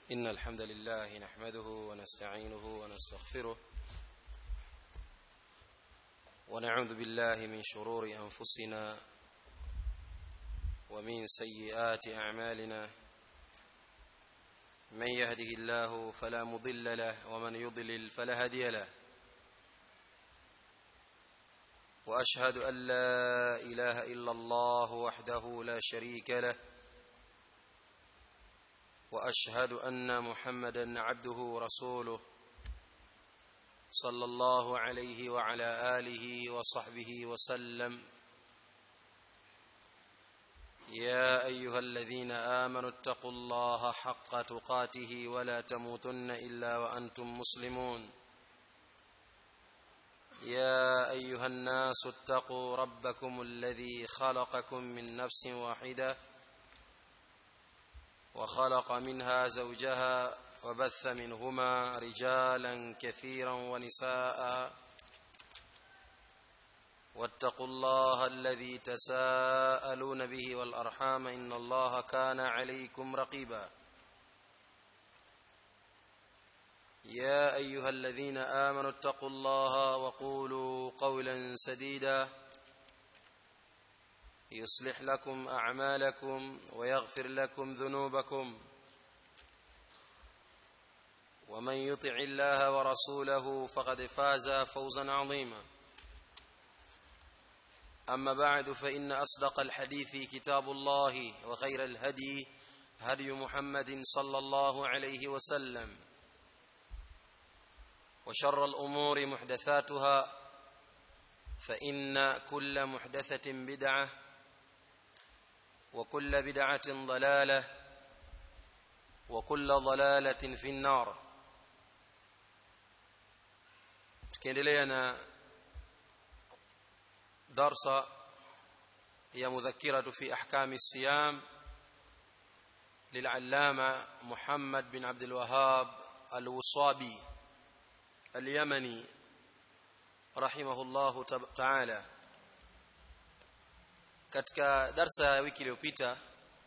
إن الحمد لله نحمده ونستعينه ونستغفره ونعوذ بالله من شرور أنفسنا ومن سيئات أعمالنا من يهده الله فلا مضل له ومن يضلل فلا هادي له واشهد ان لا اله الا الله وحده لا شريك له واشهد ان محمدا عبده ورسوله صلى الله عليه وعلى اله وصحبه وسلم يا ايها الذين امنوا اتقوا الله حق تقاته ولا تموتن الا وانتم مسلمون يا ايها الناس اتقوا ربكم الذي خلقكم من نفس واحده وخلق منها زوجها وبث منهما رجالا كثيرا ونساء واتقوا الله الذي تساءلون به والارحام ان الله كان عليكم رقيبا يا ايها الذين امنوا اتقوا الله وقولوا قولا سديدا يصلح لكم اعمالكم ويغفر لكم ذنوبكم ومن يطع الله ورسوله فقد فاز فوزا عظيما اما بعد فان اصدق الحديث كتاب الله وخير الهدي هدي محمد صلى الله عليه وسلم وشر الامور محدثاتها فان كل محدثه بدعه وكل بدعه ضلاله وكل ضلاله في النار tukiendelea na darsa ya mudhakiratu fi ahkami siyam للعلامه محمد بن عبد الوهاب الوصابي اليمني رحمه الله تعالى katika darsa ya wiki iliyopita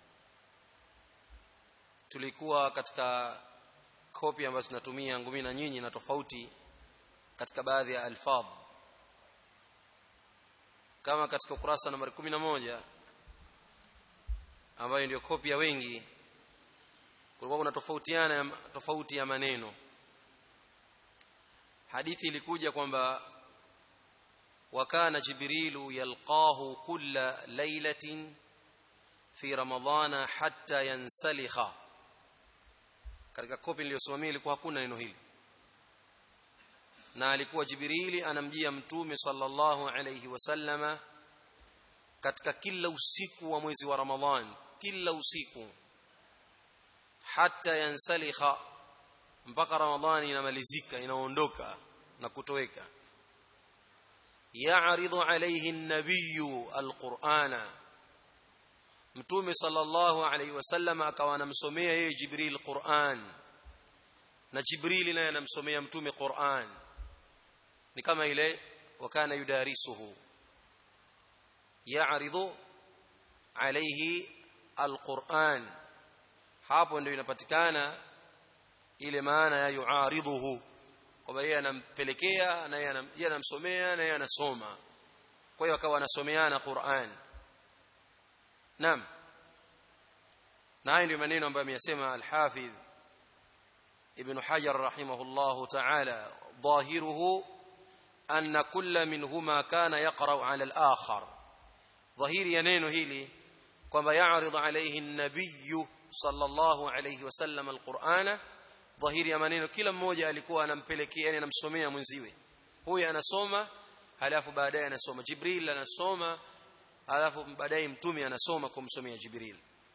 tulikuwa katika kopi ambazo tunatumia ngumi na nyinyi na tofauti katika baadhi ya alfadh kama katika ukurasa nambari 11 ambayo ndio kopi ya wengi kulikuwa kuna tofautiana tofauti ya maneno hadithi ilikuja kwamba wakana jibrilu yalqahu kulla lailatin fi ramadhana hatta yansalikha katika kopi niliyosimamia ilikuwa hakuna neno hili na alikuwa jibrili anamjia mtume sallallahu alayhi wasallama katika kila usiku wa mwezi wa ramadhan kila usiku hatta yansalikha mpaka ramadhani inamalizika inaondoka na kutoweka ya'ridu alayhi an-nabiyyu al-qur'ana mtume sallallahu alayhi wasallam akawa anamsomea yeye jibril qur'an na jibril naye anamsomea mtume qur'an ni kama ile wakana yudarisuhu ya'ridu alayhi al-qur'an hapo ndio inapatikana ile maana ya yuaridhuhu kwamba yeye anampelekea na yeye anamsomea na yeye anasoma kwa hiyo akawa anasomeana Qur'an naam na hayo ndio maneno ambayo ameyasema al-Hafidh Ibn Hajar rahimahullahu ta'ala dhahiruhu anna kulla minhuma kana yaqra'u 'ala al-akhar dhahiri ya neno hili kwamba ya'ridu alayhi an-nabiyyu sallallahu alayhi wasallam al-Qur'ana dhahiri ya maneno kila mmoja alikuwa anampelekea yani anamsomea mwenziwe huyu anasoma halafu baadaye anasoma jibril anasoma halafu baadaye mtume anasoma kumsomea jibril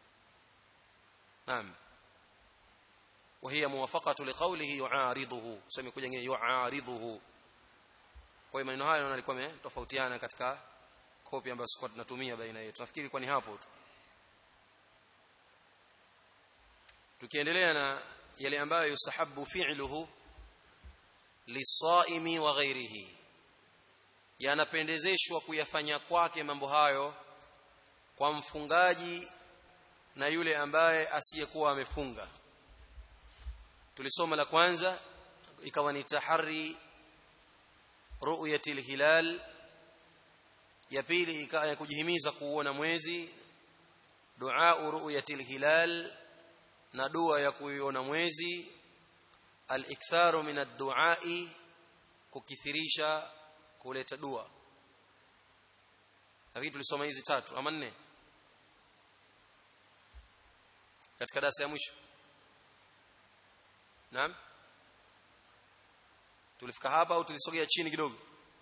naam وهي موافقه لقوله يعارضه sema kuja ngine yuaridhuhu kwa hiyo maneno haya yalikuwa yametofautiana katika kopi ambazo sikuwa tunatumia baina yetu nafikiri kwa ni hapo tu tukiendelea na yale ambayo yustahabu fi'luhu lisaimi wa ghairihi yanapendezeshwa kuyafanya kwake mambo hayo kwa mfungaji na yule ambaye asiyekuwa amefunga tulisoma la kwanza ikawa ni tahari ru'yati hilal ya pili ikawa kujihimiza kuona mwezi dua ru'yati hilal na dua ya kuiona mwezi al-iktharu min ad-du'a'i kukithirisha kuleta dua lakini tulisoma hizi tatu ama nne katika darasa ya mwisho naam tulifika hapa au tulisogea chini kidogo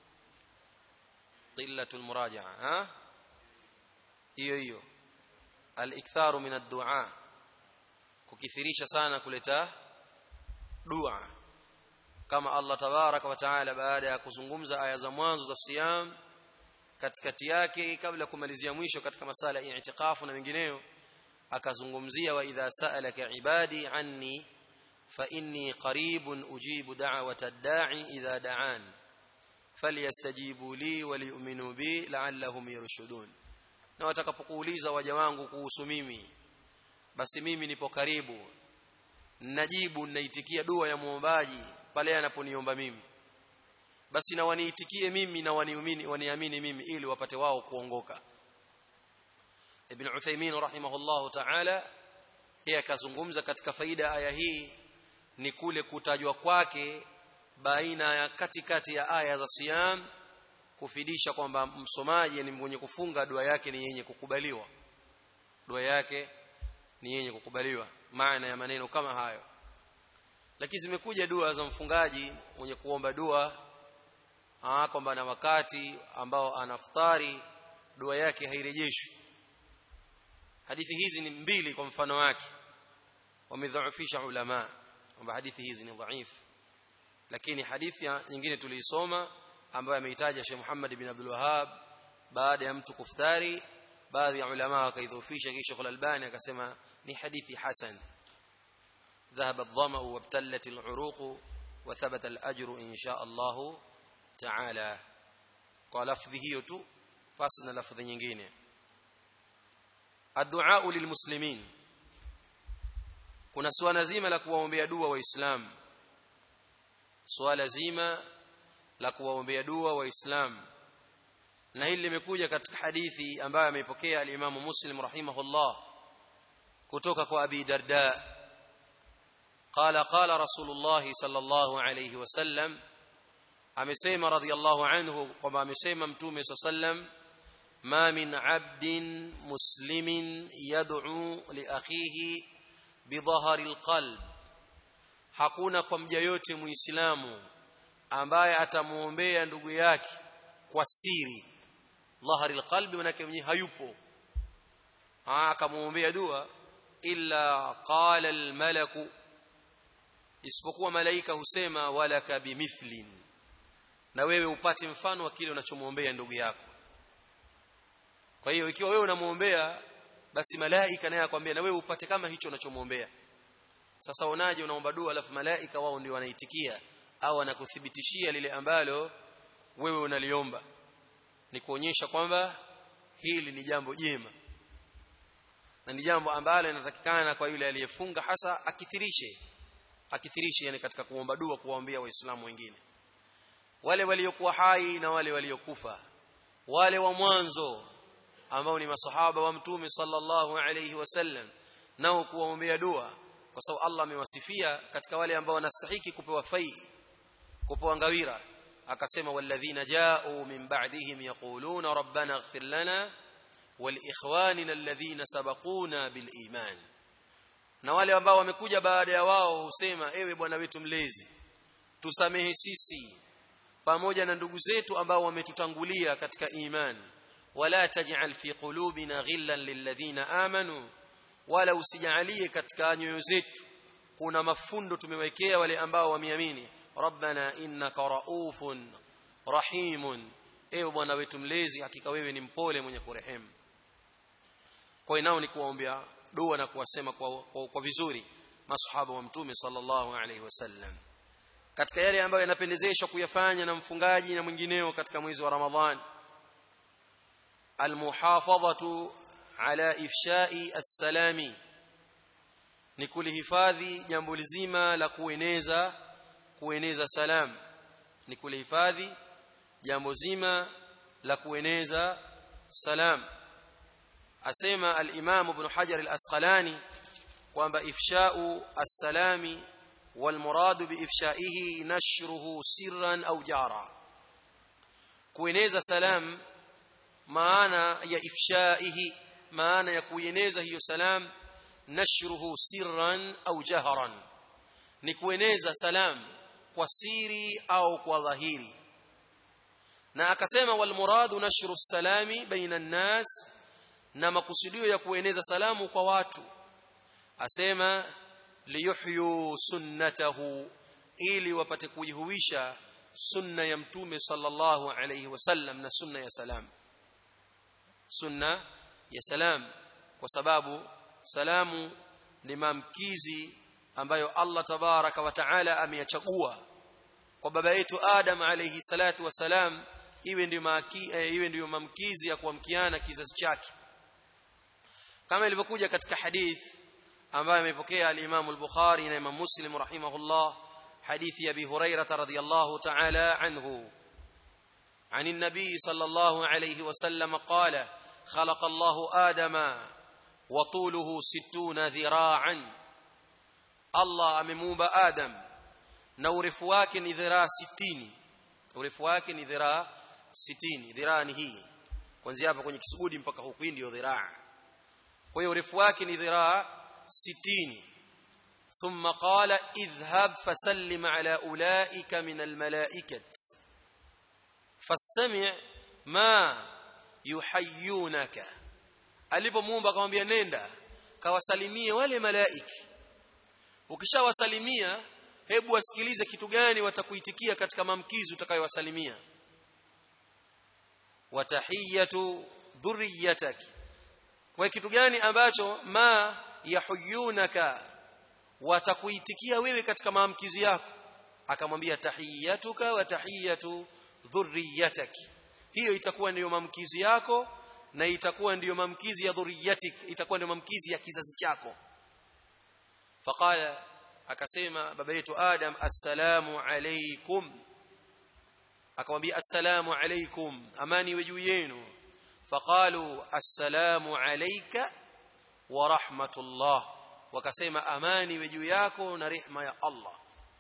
qillatul murajaa ha hiyo hiyo al-iktharu min ad-du'a kukithirisha sana kuleta dua kama Allah tabaraka wa taala baada ya kuzungumza aya za mwanzo za siyam katikati yake kabla kumalizia mwisho katika masala ya i'tikafu na mengineyo akazungumzia wa idha sa'alaka ibadi anni fa inni qaribun ujibu da'wata ad-da'i idha da'an falyastajibu li wa liyu'minu bi la'allahum yarshudun na watakapokuuliza waja wangu kuhusu mimi basi mimi nipo karibu najibu naitikia dua ya muombaji pale anaponiomba mimi basi na waniitikie mimi na waniamini waniamini mimi ili wapate wao kuongoka Ibn Uthaymeen rahimahullahu ta'ala yeye akazungumza katika faida aya hii ni kule kutajwa kwake baina ya katikati ya aya za siyam kufidisha kwamba msomaji ni mwenye kufunga dua yake ni yenye kukubaliwa dua yake ni yenye kukubaliwa maana ya maneno kama hayo lakini zimekuja dua za mfungaji mwenye kuomba dua ah kwamba na wakati ambao anaftari dua yake hairejeshwi hadithi hizi ni mbili kwa mfano wake wamedhaifisha ulama kwamba hadithi hizi ni dhaifu lakini hadithi nyingine tuliisoma ambayo ameitaja Sheikh Muhammad bin Abdul Wahhab baada ya mtu kuftari baadhi ya ulama wakaidhofisha kisha Sheikh Al-Albani akasema ni hadithi hasan ذهب الظمأ وابتلت العروق وثبت الأجر إن شاء الله تعالى kwa lafdhi hiyo tu pasi na lafdhi nyingine addu'a lilmuslimin kuna swala zima la kuwaombea dua waislamu swala zima la kuwaombea dua waislamu na hili limekuja katika hadithi ambayo ameipokea al-Imam Muslim rahimahullah kutoka kwa Abi Darda قال قال رسول الله صلى الله عليه وسلم amesema radhiallahu anhu kwamba amesema mtume saa sallam ma min abdin muslimin yad'u li akhihi bidhahari alqalb hakuna kwa mja yote muislamu ambaye atamuombea ndugu yake kwa siri dhahari alqalbi manake mwenyewe hayupo akamuombea dua illa qala almalaku isipokuwa malaika husema walaka bimithlin na wewe upate mfano wa kile unachomwombea ndugu yako kwa hiyo ikiwa wewe unamwombea basi malaika naye akwambia na wewe upate kama hicho unachomwombea sasa unaje unaomba dua alafu malaika wao ndio wanaitikia au wanakuthibitishia lile ambalo wewe unaliomba ni kuonyesha kwamba hili ni jambo jema na ni jambo ambalo linatakikana kwa yule aliyefunga hasa akithirishe akithirishe yani katika kuomba dua kuwaombea waislamu wengine wale waliokuwa hai na wale waliokufa wale wa mwanzo ambao ni masahaba wa mtume sallallahu alayhi wasallam nao kuwaombea dua kwa sababu Allah amewasifia katika wale ambao wanastahiki kupewa fai kupewa ngawira akasema walladhina ja'u min ba'dihim yaquluna rabbana ighfir lana waliikhwanina alladhina sabaquna biliman na wale ambao wamekuja baada ya wao husema ewe bwana wetu mlezi tusamehe sisi pamoja na ndugu zetu ambao wametutangulia katika imani wala taj'al fi qulubina ghillan lilladhina amanu wala usijalie katika nyoyo zetu kuna mafundo tumewekea wale ambao wameamini rabbana innaka raufun rahimun ewe bwana wetu mlezi hakika wewe ni mpole mwenye kurehemu kwa hiyo nao ni kuwaombea dua na kuwasema kwa, kwa, kwa vizuri masahaba wa mtume sallallahu alaihi wasallam katika yale ambayo yanapendezeshwa kuyafanya na mfungaji na mwingineo katika mwezi wa Ramadhan almuhafadhatu ala ifshai as-salami ni kulihifadhi jambo lizima la kueneza kueneza salam ni kulihifadhi jambo zima la kueneza salam asema al-Imam Ibn Hajar al-Asqalani kwamba ifsha'u as-salami wal muradu bi ifsha'ihi nashruhu sirran aw jara kueneza salam maana ya ifsha'ihi maana ya kueneza hiyo salam nashruhu sirran au jahran ni kueneza salam kwa siri au kwa dhahiri na akasema wal muradu nashru salami baina an-nas na makusudio ya kueneza salamu kwa watu asema liyuhyu sunnatahu ili wapate kujihuisha sunna ya mtume sallallahu alayhi wasallam na sunna ya salam sunna ya salam kwa sababu salamu ni maamkizi ambayo Allah tabaraka wa taala ameyachagua kwa baba yetu Adam alayhi salatu wasalam iwe ndio maki, e, iwe ndio maamkizi ya kuamkiana kizazi chake kama ilivyokuja katika hadith ambayo amepokea al-Imam al-Bukhari na Imam Muslim rahimahullah hadithi ya Abi Hurairah radhiyallahu ta'ala anhu عن النبي صلى الله عليه وسلم قال خلق الله آدم وطوله ستون ذراعا الله amemuumba Adam na urefu wake ni dhiraa 60 urefu wake ni dhiraa 60 dhiraa ni hii kuanzia hapa kwenye kisugudi mpaka huku hii ndio dhiraa kwa hiyo urefu wake ni dhiraa 60 ثم قال اذهب فسلم على اولئك من الملائكه فاستمع ما yuhayyunaka alipomuumba akamwambia nenda kawasalimie wale malaiki ukishawasalimia hebu wasikilize kitu gani watakuitikia katika mamkizi utakayowasalimia watahiyatu dhurriyatak kwa kitu gani ambacho ma yahuyunaka watakuitikia wewe katika maamkizi yako akamwambia tahiyatuka wa tahiyatu dhurriyatak hiyo itakuwa ndiyo mamkizi yako na itakuwa ndiyo mamkizi ya dhurriyatik itakuwa ndiyo mamkizi ya kizazi chako faqala akasema baba yetu adam assalamu alaykum akamwambia assalamu alaykum amani iwe juu yenu faqalu assalamu alayka wa rahmatullah wakasema amani iwe juu yako na rehma ya Allah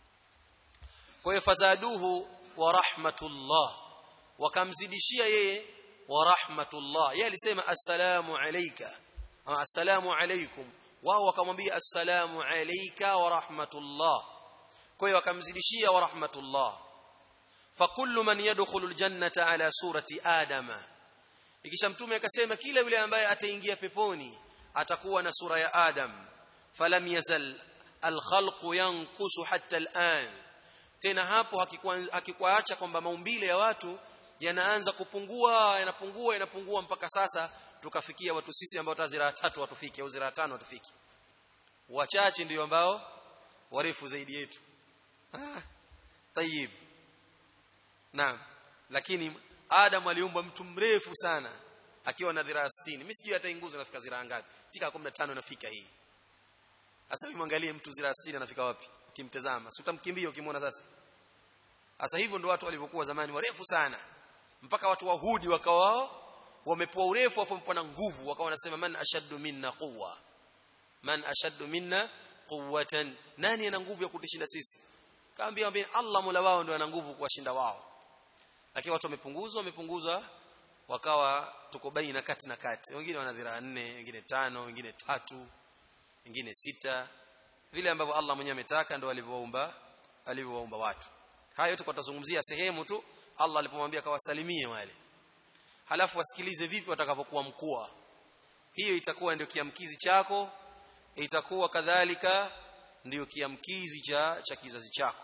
kwa hiyo fazaduhu wa rahmatullah wakamzidishia yeye wa rahmatullah yeye alisema assalamu alayka ama assalamu alaykum wao wakamwambia assalamu alayka wa rahmatullah kwa hiyo wakamzidishia wa rahmatullah fakullu man yadkhulu aljannata ala surati adama ikisha mtume akasema kila yule ambaye ataingia peponi atakuwa na sura ya adam falam yazal alkhalqu yanqusu hatta al'an tena hapo hakikuacha kwamba maumbile ya watu yanaanza kupungua yanapungua yanapungua mpaka sasa tukafikia watu sisi ambao tazira tatu watufike au zira tano watufike wachache ndio ambao warefu zaidi yetu ah tayib naam lakini Adam aliumbwa mtu mrefu sana akiwa na dhiraa 60 mimi sijui hata inguzo nafika ziraa ngapi fika 15 nafika hii sasa hivi mwangalie mtu ziraa 60 anafika wapi ukimtazama si utamkimbia ukimwona sasa sasa hivyo ndio watu walivyokuwa zamani warefu sana mpaka watu wahudi wakawa wamepoa urefu afu wamepoa na nguvu wakawa wanasema man ashaddu minna quwwa man ashaddu minna quwwatan nani ana nguvu ya kutishinda sisi kaambia ambia Allah Mola wao ndio ana nguvu kuwashinda wao lakini watu wamepunguzwa wamepunguzwa wakawa tuko baina kati na kati wengine wana dhiraa nne wengine tano wengine tatu wengine sita vile ambavyo Allah mwenyewe ametaka ndio alivyoumba alivyoumba watu hayo yote tutazungumzia sehemu tu Allah alipomwambia kawasalimie wale halafu wasikilize vipi watakapokuwa mkua hiyo itakuwa ndio kiamkizi chako itakuwa kadhalika ndio kiamkizi cha cha kizazi chako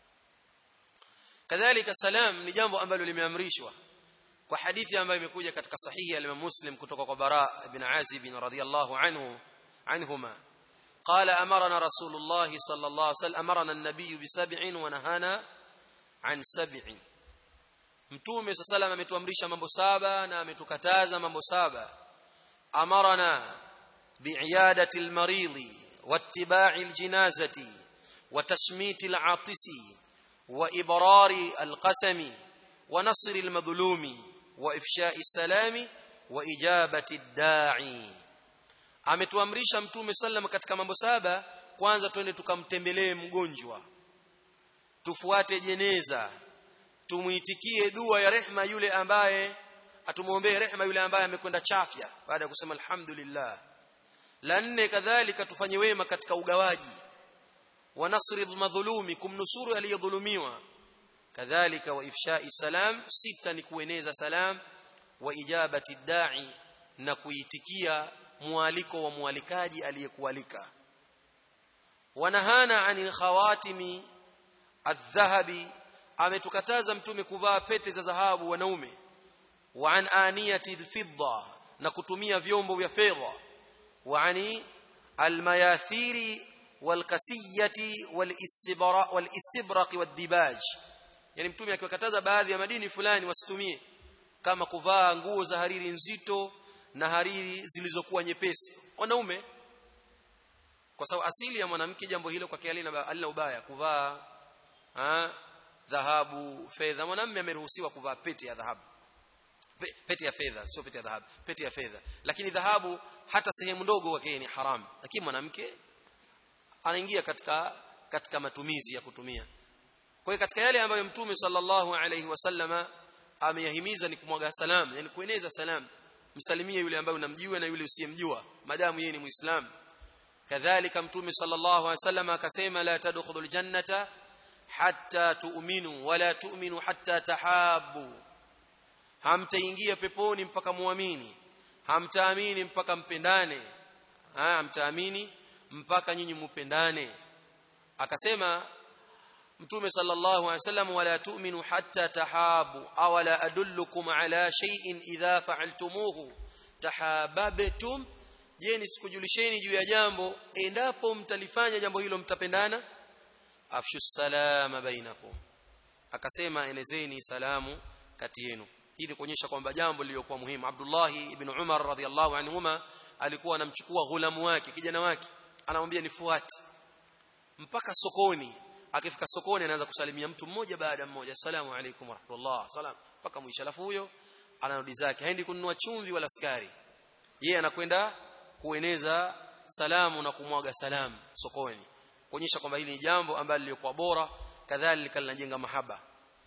kadhalika salam ni jambo ambalo limeamrishwa kwa hadithi ambayo imekuja katika sahihi ya Imam Muslim kutoka kwa Bara ibn Azib radhiyallahu anhu anhuma قال امرنا رسول الله صلى الله عليه وسلم امرنا النبي بسبع ونهانا عن سبع mtume صلى الله عليه وسلم ametuamrisha mambo saba na ametukataza mambo saba amarana bi'iyadati al-marid واتباع الجنازة وتشميت العاطس وإبرار القسم ونصر المظلوم وإفشاء السلام وإجابة الداعي ametuamrisha mtume sallam katika mambo saba kwanza twende tukamtembelee mgonjwa tufuate jeneza tumuitikie dua ya rehma yule ambaye atumuombee rehma yule ambaye amekwenda chafya baada ya kusema alhamdulillah la nne kadhalika tufanye wema katika ugawaji wa nasri madhulumi kumnusuru aliyedhulumiwa kadhalika wa ifshai salam sita ni kueneza salam wa ijabati da'i na kuitikia mwaliko wa mwalikaji aliyekualika wanahana anil khawatimi adh-dhahabi ametukataza mtume kuvaa pete za dhahabu wanaume wa an aniyati al-fidda na kutumia vyombo vya fedha wa ani al-mayathiri wal-kasiyati wal-istibra wal-istibraq wad-dibaj yani mtume akiwakataza baadhi ya madini fulani wasitumie kama kuvaa nguo za hariri nzito na hariri zilizokuwa nyepesi wanaume kwa sababu asili ya mwanamke jambo hilo kwa kialina alina ubaya kuvaa dhahabu fedha mwanamume ameruhusiwa kuvaa pete ya dhahabu Pe, pete ya fedha sio pete ya dhahabu pete ya fedha lakini dhahabu hata sehemu ndogo kwake ni haram lakini mwanamke anaingia katika katika matumizi ya kutumia kwa hiyo katika yale ambayo mtume sallallahu alaihi wasallama ameyahimiza ni kumwaga salam yani kueneza salam msalimie yule ambaye unamjua na yule usiyemjua madamu yeye ni muislamu kadhalika mtume sallallahu alaihi wasallam akasema la tadkhulul jannata hatta tu'minu wala tu'minu hatta tahabbu hamtaingia peponi mpaka muamini hamtaamini mpaka mpendane ha, hamtaamini mpaka nyinyi mupendane akasema mtume sallallahu alaihi wasallam wala tu'minu hatta tahabu aw la adullukum ala shay'in idha fa'altumuhu tahabbtum je nisikujulisheni juu ya jambo endapo mtalifanya jambo hilo mtapendana afshu salama bainakum akasema enezeni salamu kati yenu hii ni kuonyesha kwamba jambo lililokuwa muhimu Abdullah ibn Umar radhiallahu anhuma alikuwa anamchukua ghulamu wake kijana wake anamwambia nifuate mpaka sokoni akifika sokoni anaanza kusalimia mtu mmoja baada mmoja assalamu alaykum warahmatullah salam mpaka mwisho alafu huyo anarudi zake haendi kununua chumvi wala sukari yeye anakwenda kueneza salamu na kumwaga salamu sokoni kuonyesha kwamba hili ni jambo ambalo lilikuwa bora kadhalika linajenga mahaba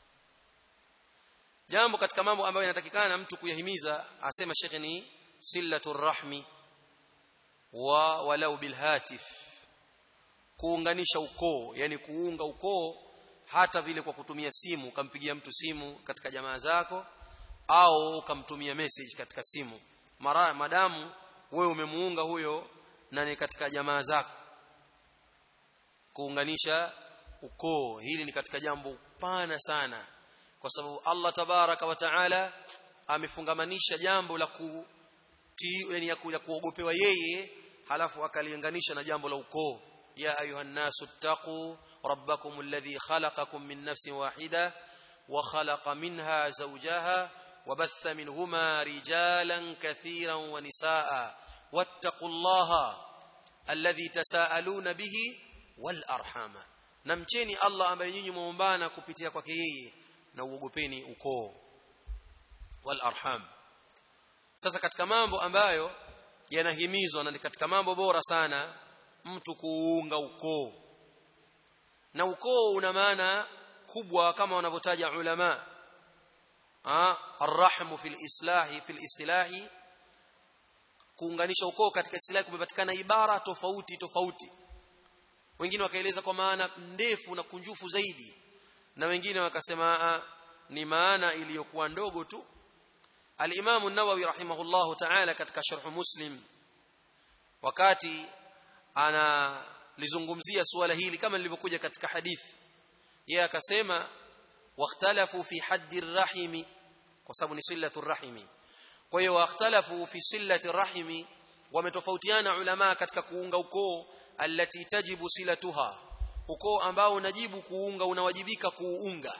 jambo katika mambo ambayo yanatakikana mtu kuyahimiza asema shekhe ni sillatur rahmi wa walau bilhatif kuunganisha ukoo yani kuunga ukoo hata vile kwa kutumia simu ukampigia mtu simu katika jamaa zako au ukamtumia message katika simu mara madamu wewe umemuunga huyo na ni katika jamaa zako kuunganisha ukoo hili ni katika jambo pana sana kwa sababu Allah tabaraka wa taala amefungamanisha jambo la ku yani ya kuogopewa yeye halafu akaliunganisha na jambo la ukoo ya ayuha nasu ttaqu rabbakum alladhi khalaqakum min nafsin wahida wa khalaqa minha zawjaha وبث منهما رجالا كثيرا ونساء واتقوا الله الذي تساءلون به والارحام namcheni Allah ambaye nyinyi muombana kupitia kwake yeye na uogopeni ukoo wal arham sasa katika mambo ambayo yanahimizwa na katika mambo bora sana mtu kuunga ukoo na ukoo una maana kubwa kama wanavyotaja ulama arrahmu fil islahi fil istilahi kuunganisha ukoo katika istilahi kumepatikana ibara tofauti tofauti wengine wakaeleza kwa maana ndefu na kunjufu zaidi na wengine wakasema ni maana iliyokuwa ndogo tu al-Imam an-Nawawi rahimahullahu ta'ala katika sharh Muslim wakati analizungumzia suala hili kama lilivyokuja katika hadithi yeye akasema واختلفوا في حد الرحم وسبب صله الرحم kwa hiyo wakhtalafu fi silati rahimi wametofautiana ulama katika kuunga ukoo allati tajibu silatuha ukoo ambao unajibu kuunga unawajibika kuunga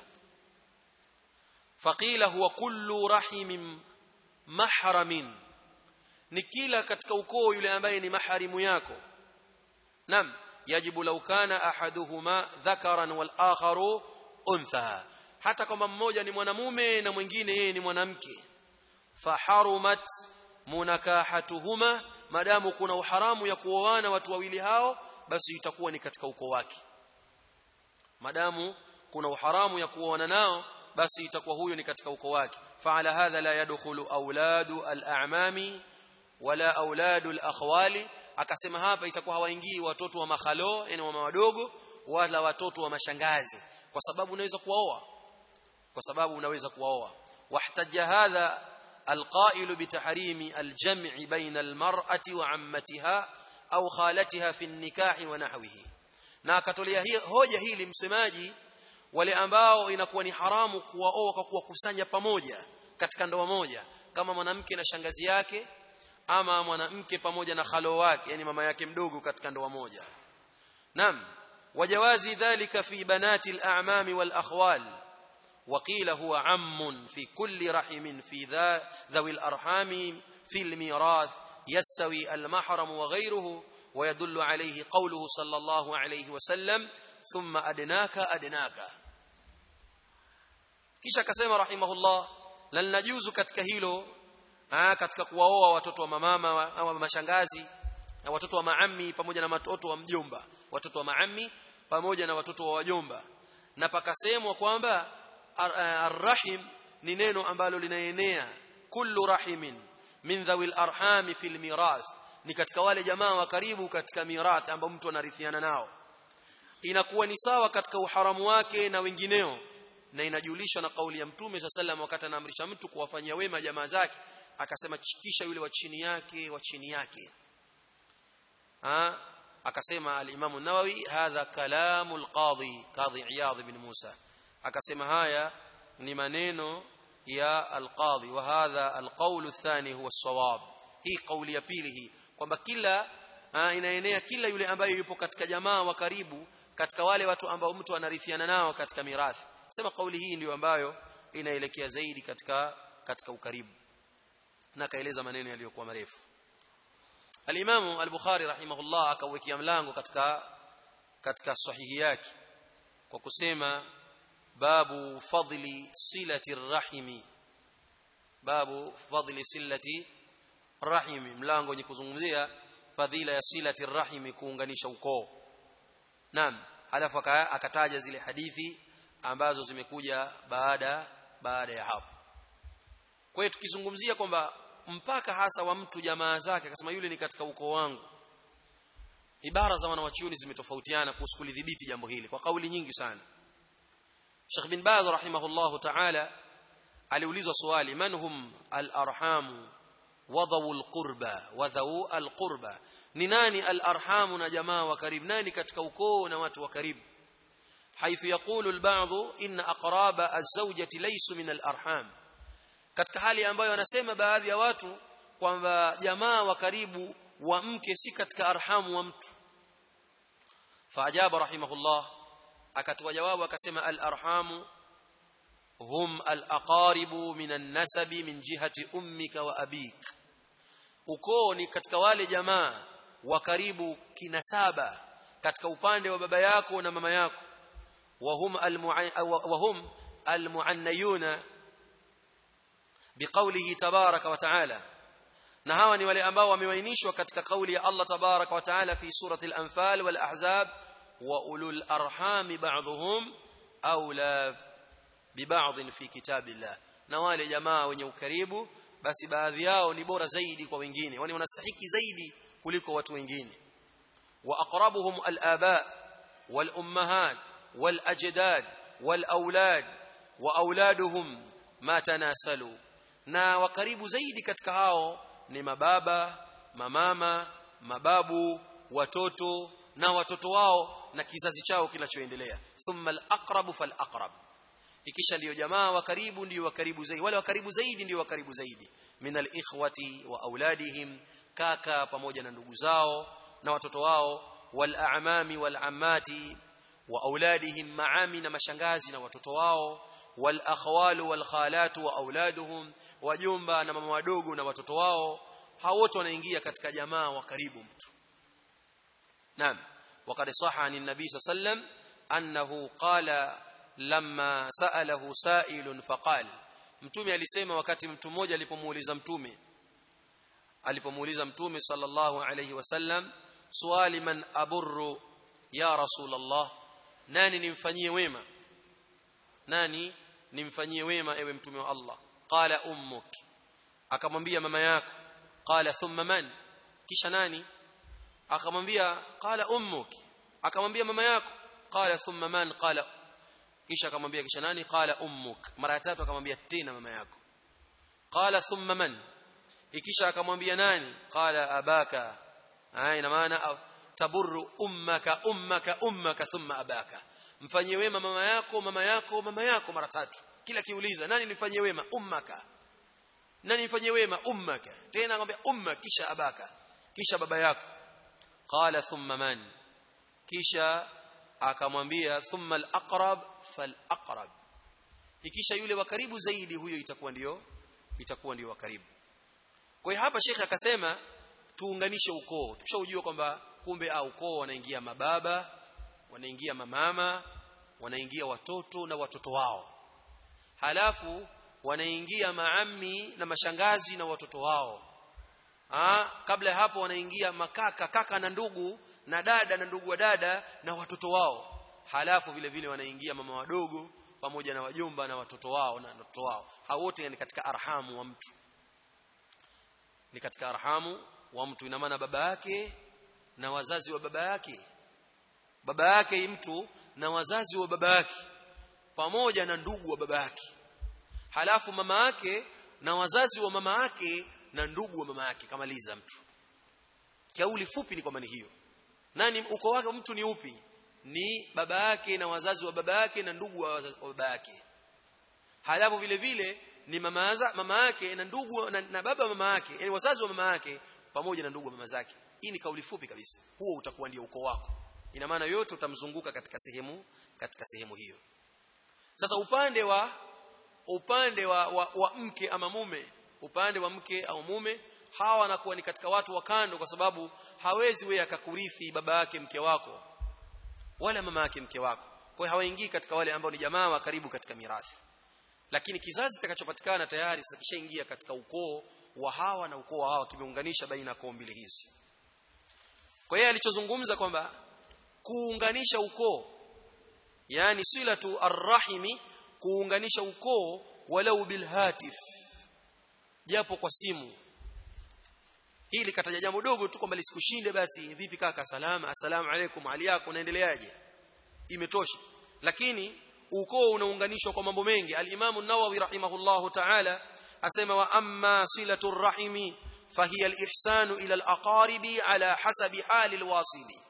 faqila huwa kullu rahimin mahramin ni kila katika ukoo yule ambaye ni maharimu yako nam yajibu law kana ahaduhuma dhakaran wal akharu untha hata kama mmoja ni mwanamume na mwingine yeye ni mwanamke faharumat munakahatuhuma madamu kuna uharamu ya kuoana watu wawili hao basi itakuwa ni katika ukoo wake madamu kuna uharamu ya kuoana nao basi itakuwa huyo ni katika ukoo wake faala hadha la yadkhulu auladu al-a'mami wala auladu al-akhwali akasema hapa itakuwa hawaingii watoto wa makhalo yani mama wadogo wala watoto wa mashangazi kwa sababu unaweza kuwaoa kwa sababu unaweza kuwaoa wahtaja hadha القائل بتحريم الجمع بين المرأة وعمتها أو خالتها في النكاح ونحوه na akatolea hoja hili msemaji wale ambao inakuwa ni haramu kuwaoa kwa kuwakusanya pamoja katika ndoa moja kama mwanamke na shangazi yake ama mwanamke pamoja na khalo wake yani mama yake mdogo katika ndoa moja nam wajawazi dhalika fi banati al-a'mam wal akhwal وقيل هو عم في كل رحم في ذا ذوي الأرحام في الميراث يستوي المحرم وغيره ويدل عليه قوله صلى الله عليه وسلم ثم أدناك أدناك kisha akasema rahimahullah la linajuzu katika hilo ah katika kuwaoa watoto wa mamama au mashangazi na watoto wa maami pamoja na watoto wa mjomba watoto wa maami pamoja na watoto wa wajomba na pakasemwa kwamba arrahim ni neno ambalo linaenea kullu rahimin min dhawil arhami fil mirath ni katika wale jamaa wa karibu katika mirath ambao mtu anarithiana nao inakuwa ni sawa katika uharamu wake na wengineo na inajulishwa na kauli ya mtume sallallahu wakati anaamrisha mtu kuwafanyia wema jamaa zake akasema kisha yule wa chini yake wa chini yake ha akasema al-Imam an-Nawawi hadha kalamu al-Qadhi Qadhi Iyadh ibn Musa akasema haya ni maneno ya al-Qadhi wa hadha al-qawl ath-thani huwa as-sawab hii kauli ya pili hii kwamba kila ha, inaenea kila yule ambaye yupo katika jamaa wa karibu katika wale watu ambao mtu anarithiana nao katika mirathi sema kauli hii ndiyo ambayo inaelekea zaidi katika katika ukaribu na kaeleza maneno yaliyokuwa marefu Al-Imam Al-Bukhari rahimahullah akawekea mlango katika katika sahihi yake kwa kusema babu fadli silati rahimi babu fadli silati rahimi mlango wenye kuzungumzia fadhila ya silati rahimi kuunganisha ukoo naam halafu akataja zile hadithi ambazo zimekuja baada baada ya hapo kwa hiyo tukizungumzia kwamba mpaka hasa wa mtu jamaa zake akasema yule ni katika ukoo wangu ibara za wanawachuoni zimetofautiana kuhusu kulidhibiti jambo hili kwa kauli nyingi sana Sheikh bin Baz rahimahullahu ta'ala aliulizwa swali man hum al-arham wa dhawul qurba wa dhawu al-qurba ni nani al-arham na jamaa wa karibu nani katika ukoo na watu wa karibu حيث يقول البعض إن أقراب الزوجة ليسوا من الأرحام katika hali ambayo wanasema baadhi ya watu kwamba jamaa wa karibu wa mke si katika arhamu wa mtu faajaba rahimahullah akatoa jawabu akasema al arhamu hum al aqaribu min an nasabi min jihati ummika wa abik ukoo ni katika wale jamaa wa karibu kinasaba katika upande wa baba yako na mama yako وهم وهم المعنيون بقوله تبارك وتعالى na hawa ni wale ambao wamewainishwa katika kauli ya Allah tabaraka wa taala fi surati al-anfal wal ahzab wa ulul arham ba'dhum awla bi ba'd fi kitabillah na wale jamaa wenye ukaribu basi baadhi yao ni bora zaidi kwa wengine wani wanastahiki zaidi kuliko watu wengine wa aqrabuhum al-aba wal ummahat والاجداد والاولاد واولادهم ما تناسلوا na wakaribu zaidi katika hao ni mababa mamama mababu watoto na watoto wao na kizazi chao kinachoendelea thumma alaqrab falaqrab ikisha ndio jamaa wa karibu ndio wa karibu zaidi wale wa karibu zaidi ndio wa karibu zaidi min alikhwati wa auladihim kaka pamoja na ndugu zao na watoto wao wal a'mami wal ammati wa auladihim maami na mashangazi na watoto wao wal akhwalu wal khalatu wa auladuhum wajomba na mama wadogo na watoto wao hao wote wanaingia katika jamaa wa karibu mtu naam وقد صح عن النبي صلى الله عليه وسلم أنه قال لما سأله سائل فقال mtume alisema wakati mtu mmoja alipomuuliza mtume alipomuuliza mtume sallallahu alayhi wasallam swali man aburru ya rasulullah nani nimfanyie wema nani nimfanyie wema ewe mtume wa Allah qala ummuk akamwambia mama yako qala thumma man kisha nani akamwambia qala ummuk akamwambia mama yako qala thumma man qala kisha akamwambia kisha nani qala ummuk mara ya tatu akamwambia tena mama yako qala thumma man ikisha akamwambia nani qala abaka ina maana taburru ummaka ummaka ummaka thumma abaka mfanyie wema mama yako mama yako mama yako mara tatu kila kiuliza nani nifanyie wema ummaka nani nifanyie wema ummaka tena akamwambia umma kisha abaka kisha baba yako qala thumma man kisha akamwambia thumma al-aqrab fal-aqrab ikisha yule wa karibu zaidi huyo itakuwa ndio itakuwa ndio wa karibu kwa hiyo hapa shekhe akasema tuunganishe ukoo tushaujua kwamba kumbe au ukoo wanaingia mababa wanaingia mamama wanaingia watoto na watoto wao halafu wanaingia maami na mashangazi na watoto wao Aa, kabla ya hapo wanaingia makaka kaka na ndugu na dada na ndugu wa dada na watoto wao halafu vile vile wanaingia mama wadogo pamoja na wajomba na watoto wao na watoto wao hao wote ni katika arhamu wa mtu ni katika arhamu wa mtu ina maana baba yake na wazazi wa baba yake baba yake mtu na wazazi wa baba yake pamoja na ndugu wa baba yake halafu mama yake na wazazi wa mama yake na ndugu wa mama yake kamaliza mtu kauli fupi ni kwamba ni hiyo nani uko wake mtu ni upi ni baba yake na wazazi wa baba yake na ndugu wa, wa baba yake halafu vile vile ni mama mama yake na ndugu na, na baba mama yake yani wazazi wa mama yake pamoja na ndugu wa mama zake hii ni kauli fupi kabisa huo utakuwa ndio ukoo wako ina maana yote utamzunguka katika sehemu katika sehemu hiyo sasa upande wa upande wa, wa, wa mke ama mume upande wa mke au mume hawa wanakuwa ni katika watu wa kando kwa sababu hawezi wewe akakurithi baba yake mke wako wala mama yake mke wako kwa hiyo hawaingii katika wale ambao ni jamaa wa karibu katika mirathi lakini kizazi kitakachopatikana tayari sasa kishaingia katika ukoo wa hawa na ukoo wa hawa kimeunganisha baina koo mbili hizi kwa hiyo alichozungumza kwamba kuunganisha ukoo yani silatu arrahimi kuunganisha ukoo walau bilhatif japo kwa simu hili kataja jambo dogo tu kwamba lisikushinde basi vipi kaka salama asalamu alaykum hali yako unaendeleaje imetosha lakini ukoo unaunganishwa kwa mambo mengi al-Imam an-Nawawi rahimahullahu ta'ala asema wa amma silatu rahimi fahiya al-ihsanu ila al-aqaribi ala hasabi hali al-wasili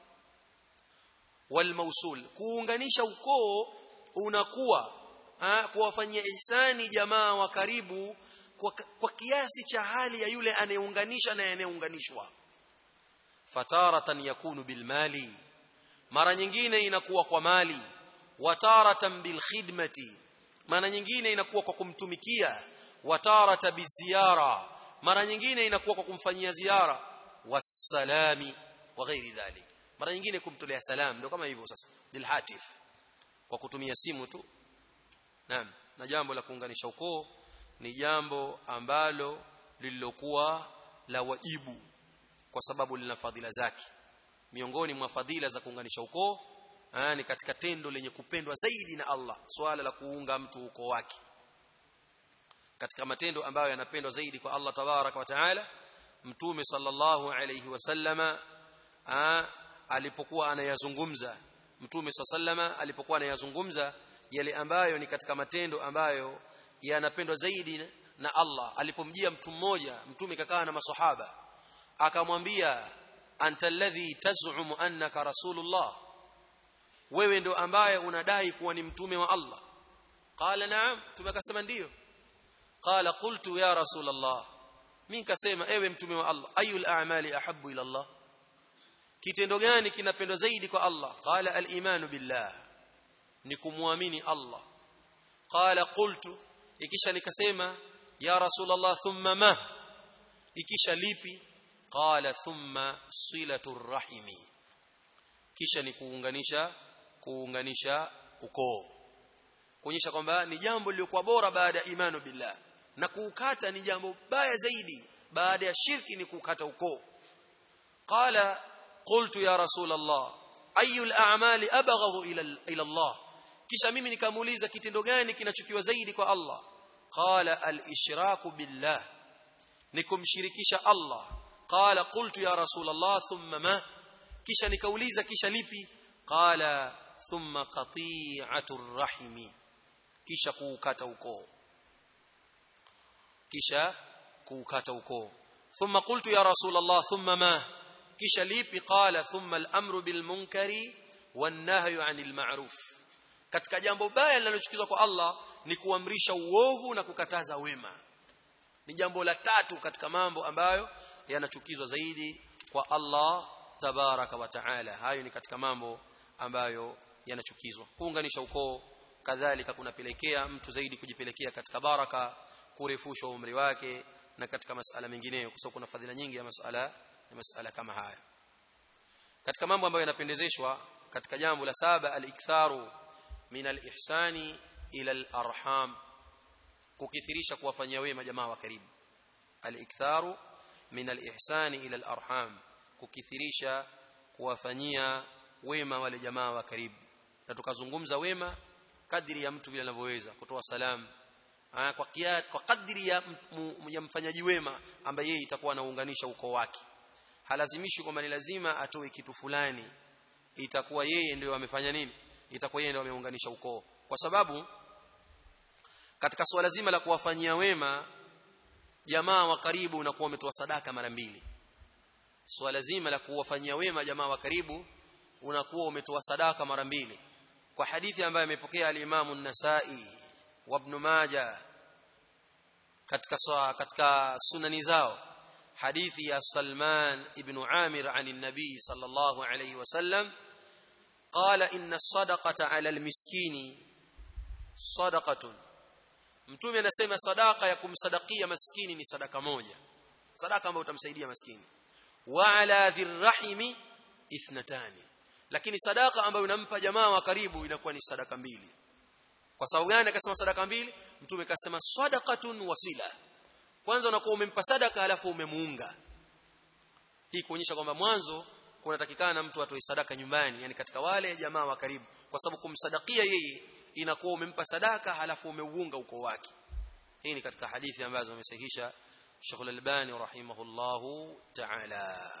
wal-mawsul kuunganisha ukoo unakuwa kuwafanyia ihsani jamaa wa karibu kwa, kwa kiasi cha hali ya yule anayeunganisha na anayeunganishwa fataratan yakunu bilmali mara nyingine inakuwa kwa mali wataratan bilkhidmati mara nyingine inakuwa kwa kumtumikia watarata biziara mara nyingine inakuwa kwa kumfanyia ziara wasalami wa ghairi dhalik mara nyingine kumtolea salam ndio kama hivyo sasa bilhatif kwa kutumia simu tu naam na jambo la kuunganisha ukoo ni jambo ambalo lililokuwa la wajibu kwa sababu lina fadhila zake miongoni mwa fadhila za kuunganisha ukoo ni katika tendo lenye kupendwa zaidi na Allah swala la kuunga mtu ukoo wake katika matendo ambayo yanapendwa zaidi kwa Allah tabaraka wa taala mtume sallallahu alayhi wasallama alipokuwa anayazungumza mtume sallama alipokuwa anayazungumza yale ambayo ni katika matendo ambayo yanapendwa zaidi na Allah alipomjia mtu mmoja mtume kakaa na maswahaba akamwambia anta alladhi taz'umu annaka rasulullah wewe ndo ambaye unadai kuwa ni mtume wa Allah qala na'am tumekasema ndio qala qultu ya rasulullah mimi nikasema ewe mtume wa Allah ayul a'mali ahabbu ila Allah kitendo gani kinapendwa zaidi kwa Allah qala al-imanu billah ni kumwamini Allah qala qultu ikisha nikasema ya rasulullah thumma ma ikisha lipi qala thumma silatu rahimi kisha ni kuunganisha kuunganisha ukoo kuonyesha kwamba ni jambo lilikuwa bora baada ya imani billah na kuukata ni jambo baya zaidi baada ya shirki ni kuukata ukoo qala qultu ya rasul allah ayu al-a'mali abghadhu ila ila allah kisha mimi nikamuuliza kitendo gani kinachukiwa zaidi kwa allah qala al-ishraku billah nikumshirikisha allah qala qultu ya rasul allah thumma ma kisha nikauliza kisha lipi qala thumma qati'atu rahimi kisha kuukata ukoo kisha kuukata ukoo thumma qultu ya rasul allah thumma ma kisha lipi qala thumma al-amru bil munkari wan nahyu 'anil ma'ruf katika jambo baya linalochukizwa kwa Allah ni kuamrisha uovu na kukataza wema ni jambo la tatu katika mambo ambayo yanachukizwa zaidi kwa Allah tabaraka wa taala hayo ni katika mambo ambayo yanachukizwa kuunganisha ukoo kadhalika kunapelekea mtu zaidi kujipelekea katika baraka kurefusha umri wake na katika masala mengineyo kwa sababu kuna fadhila nyingi ya masala ya masala kama haya katika mambo ambayo yanapendezeshwa katika jambo la saba al-iktharu min al-ihsani ila al-arham kukithirisha kuwafanyia wema jamaa wa karibu al-iktharu min al-ihsani ila al-arham kukithirisha kuwafanyia wema wale jamaa wa karibu na tukazungumza wema kadri ya mtu vile anavyoweza kutoa salamu kwa kia, kwa kadri ya, ya mfanyaji wema ambaye yeye itakuwa anaunganisha ukoo wake halazimishi kwamba ni lazima atoe kitu fulani itakuwa yeye ndio amefanya nini itakuwa yeye ndio ameunganisha ukoo kwa sababu katika swala zima la kuwafanyia wema jamaa wa karibu unakuwa umetoa sadaka mara mbili swala zima la kuwafanyia wema jamaa wa karibu unakuwa umetoa sadaka mara mbili kwa hadithi ambayo amepokea al-Imam an-Nasa'i wa Ibn Majah katika katika sunani zao hadithi ya Salman ibn Amir عن النبي صلى الله عليه وسلم قال إن الصدقة على المسكين صدقة mtume anasema sadaka ya kumsadakia maskini ni sadaka moja sadaka ambayo utamsaidia maskini wa ala dhirrahimi ithnatani lakini sadaka ambayo unampa jamaa wa karibu inakuwa ni sadaka mbili kwa sababu gani akasema sadaka mbili mtume akasema sadaqatun wasila kwanza unakuwa umempa sadaka halafu umemuunga hii kuonyesha kwamba mwanzo kunatakikana mtu atoe sadaka nyumbani yani katika wale jamaa wa karibu kwa sababu kumsadakia yeye inakuwa umempa sadaka halafu umeuunga uko wake hii ni katika hadithi ambazo amesahihisha Sheikh Al-Albani rahimahullahu ta'ala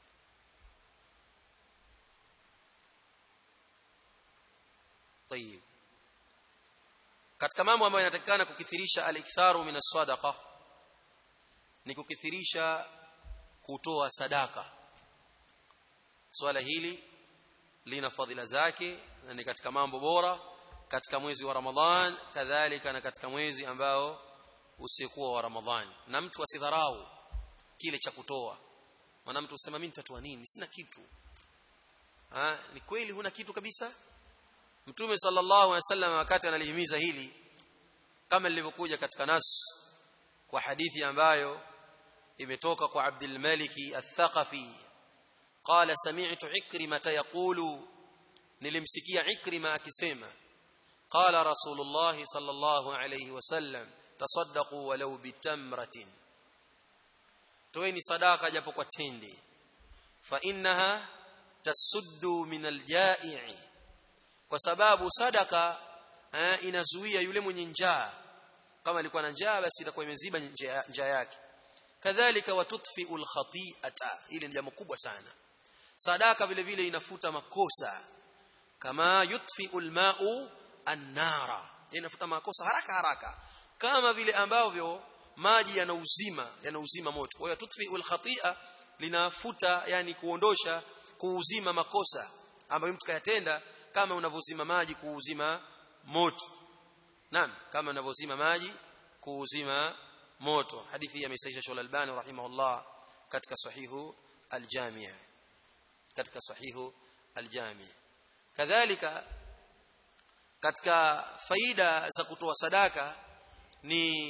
طيب katika mambo ambayo yanatakikana kukithirisha al-iktharu min as-sadaqa ni kukithirisha kutoa sadaka swala hili lina fadhila zake na ni katika mambo bora katika mwezi wa Ramadhan kadhalika na katika mwezi ambao usikuwa wa Ramadhan na mtu asidharau kile cha kutoa maana mtu usema mimi nitatoa nini sina kitu ha ni kweli huna kitu kabisa Mtume sallallahu alaihi wasallam wakati analihimiza hili kama lilivyokuja katika nas kwa hadithi ambayo imetoka kwa Abdul Maliki Al-Thaqafi qala sami'tu Ikrima yaqulu nilimsikia Ikrima akisema qala Rasulullah sallallahu alayhi wasallam tasaddaqu walau bitamratin toeni sadaka japo kwa tende fa innaha tasuddu min al-ja'i kwa sababu sadaka eh, inazuia yule mwenye njaa kama alikuwa na njaa basi itakuwa imeziba njaa yake kadhalika watutfi'ul khati'ata ile ni jambo kubwa sana sadaka vile vile inafuta makosa kama yutfi'ul ma'u an-nara inafuta makosa haraka haraka kama vile ambavyo maji yana uzima yana uzima moto kwa hiyo tutfi'ul khati'a linafuta yani kuondosha kuuzima makosa ambayo mtu kayatenda kama unavyozima maji kuuzima moto naam kama unavyozima maji kuuzima moto hadithi hii amesaisha Shaul Albani rahimahullah katika sahihu al-Jami' katika sahihu al-Jami' kadhalika katika faida za kutoa sadaka ni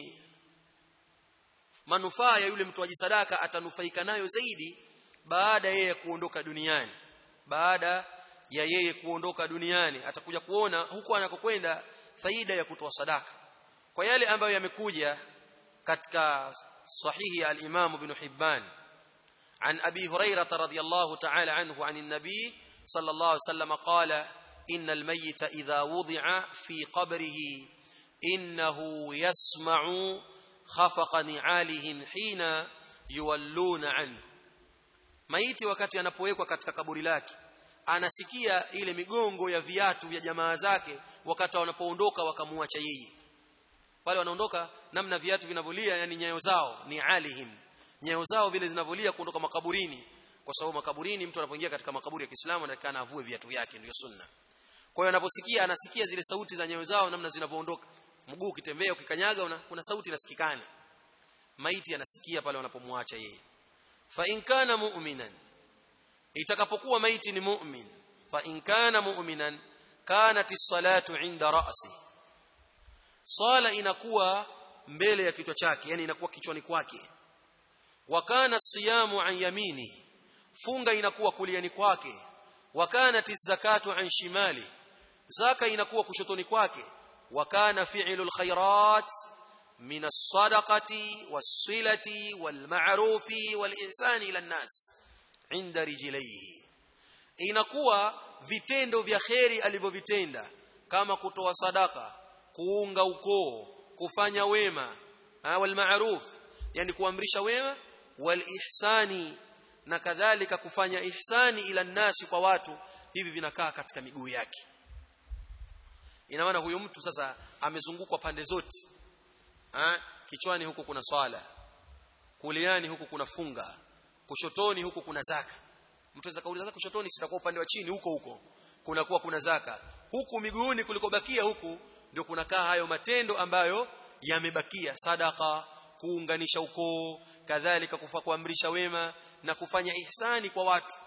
manufaa ya yule mtoaji sadaka atanufaika nayo zaidi baada yeye kuondoka duniani baada ya yeye kuondoka duniani atakuja kuona huko anakokwenda faida ya kutoa sadaka kwa yale ambayo yamekuja katika sahihi ya al-Imam Ibn Hibban عن أبي هريرة رضي الله تعالى عنه عن النبي صلى الله عليه وسلم قال إن الميت إذا وضع في قبره إنه يسمع خفق نعالهم حين يولون عنه maiti wakati anapowekwa katika kaburi lake anasikia ile migongo ya viatu vya jamaa zake wakati wanapoondoka wakamuacha yeye wale wanaondoka namna viatu vinavolia yani nyayo zao ni alihim nyayo zao vile zinavolia kuondoka makaburini kwa sababu makaburini mtu anapoingia katika makaburi ya Kiislamu anatakana avue viatu vyake ndio sunna kwa hiyo anaposikia anasikia zile sauti za nyayo zao namna zinavyoondoka mguu ukitembea ukikanyaga una, kuna sauti inasikikana maiti anasikia pale wanapomwacha yeye fa in kana mu'minan itakapokuwa maiti ni mu'min fa in kana mu'minan kanat as-salatu 'inda ra'si sala inakuwa mbele ya kichwa chake yani inakuwa kichwani kwake wa kana siyamu an yamini funga inakuwa kuliani kwake wa kanat zakatu an shimali zaka inakuwa kushotoni kwake wa kana fi'lul khairat min as-sadaqati was-silati wal-ma'rufi wal-ihsani ila an-nas inda rijlihi inakuwa vitendo vya kheri alivyovitenda kama kutoa sadaka kuunga ukoo kufanya wema wal ma'ruf yani kuamrisha wema wal ihsani na kadhalika kufanya ihsani ila nasi kwa watu hivi vinakaa katika miguu yake ina maana huyu mtu sasa amezungukwa pande zote ha? kichwani huku kuna swala kuliani huku kuna funga kushotoni huku kuna zaka mtu anaweza kauliza kushotoni sitakuwa upande wa chini huko huko kunakuwa kuna zaka huku miguuni kulikobakia huku ndio kunakaa hayo matendo ambayo yamebakia sadaka kuunganisha ukoo kadhalika kufa kuamrisha wema na kufanya ihsani kwa watu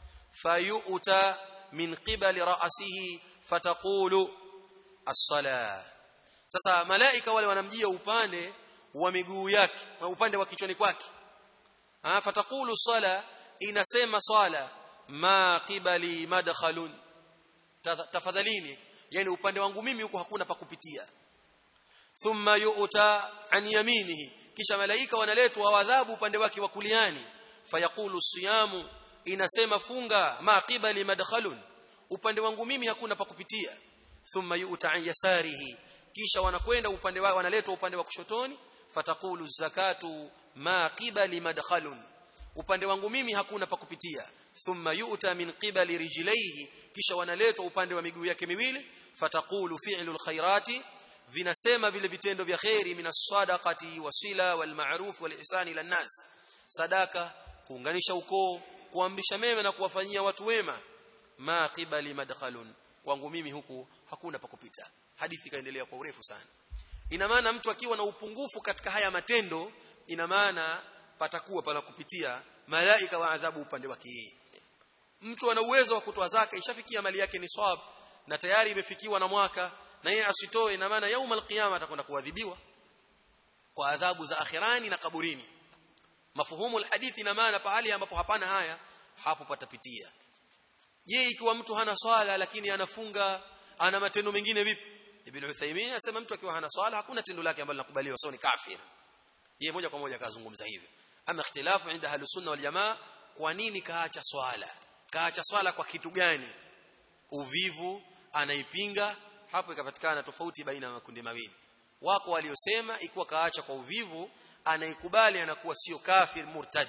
fayuta min qibali ra'sihi fataqulu as-sala sasa malaika wale wanamjia upande wa miguu yake na upande wa kichwani kwake ah fataqulu sala inasema swala ma qibali madkhalun tafadhalini yani upande wangu mimi huko hakuna pa kupitia thumma yu'ta an yaminihi kisha malaika wanaletwa wadhabu upande wake wa kuliani fayaqulu siyamu inasema funga ma qibali madkhalun upande wangu mimi hakuna pa kupitia thumma yu'ta an yasarihi kisha wanakwenda upande wa wanaletwa upande wa kushotoni fataqulu zakatu ma qibali madkhalun upande wangu mimi hakuna pa kupitia thumma yu'ta min qibali rijlaihi kisha wanaletwa upande wa miguu yake miwili fataqulu fi'lul khairati vinasema vile vitendo vya khairi minas sadaqati wasila wal ma'ruf wal ihsani ila nas sadaka kuunganisha ukoo kuamrisha mema na kuwafanyia watu wema ma qibali madkhalun kwangu mimi huku hakuna pa kupita hadithi kaendelea kwa urefu sana ina maana mtu akiwa na upungufu katika haya matendo ina maana patakuwa pala kupitia malaika wa adhabu upande wake yeye mtu ana uwezo wa kutoa zaka ishafikia mali yake ni swab na tayari imefikiwa na mwaka na yeye asitoe ina maana yauma alqiyama atakwenda kuadhibiwa kwa adhabu za akhirani na kaburini mafuhumu alhadithi ina maana pahali ambapo hapana haya hapo patapitia je ikiwa mtu hana swala lakini anafunga ana matendo mengine vipi ibn Uthaymeen anasema mtu akiwa hana swala hakuna tendo lake ambalo linakubaliwa sio ni kafir yeye moja kwa moja akazungumza hivi ama ikhtilafu inda ahlus sunna wal jamaa kwa nini kaacha swala kaacha swala kwa kitu gani uvivu anaipinga hapo ikapatikana tofauti baina ya makundi mawili wako waliosema ikiwa kaacha kwa uvivu anaikubali anakuwa sio kafir murtad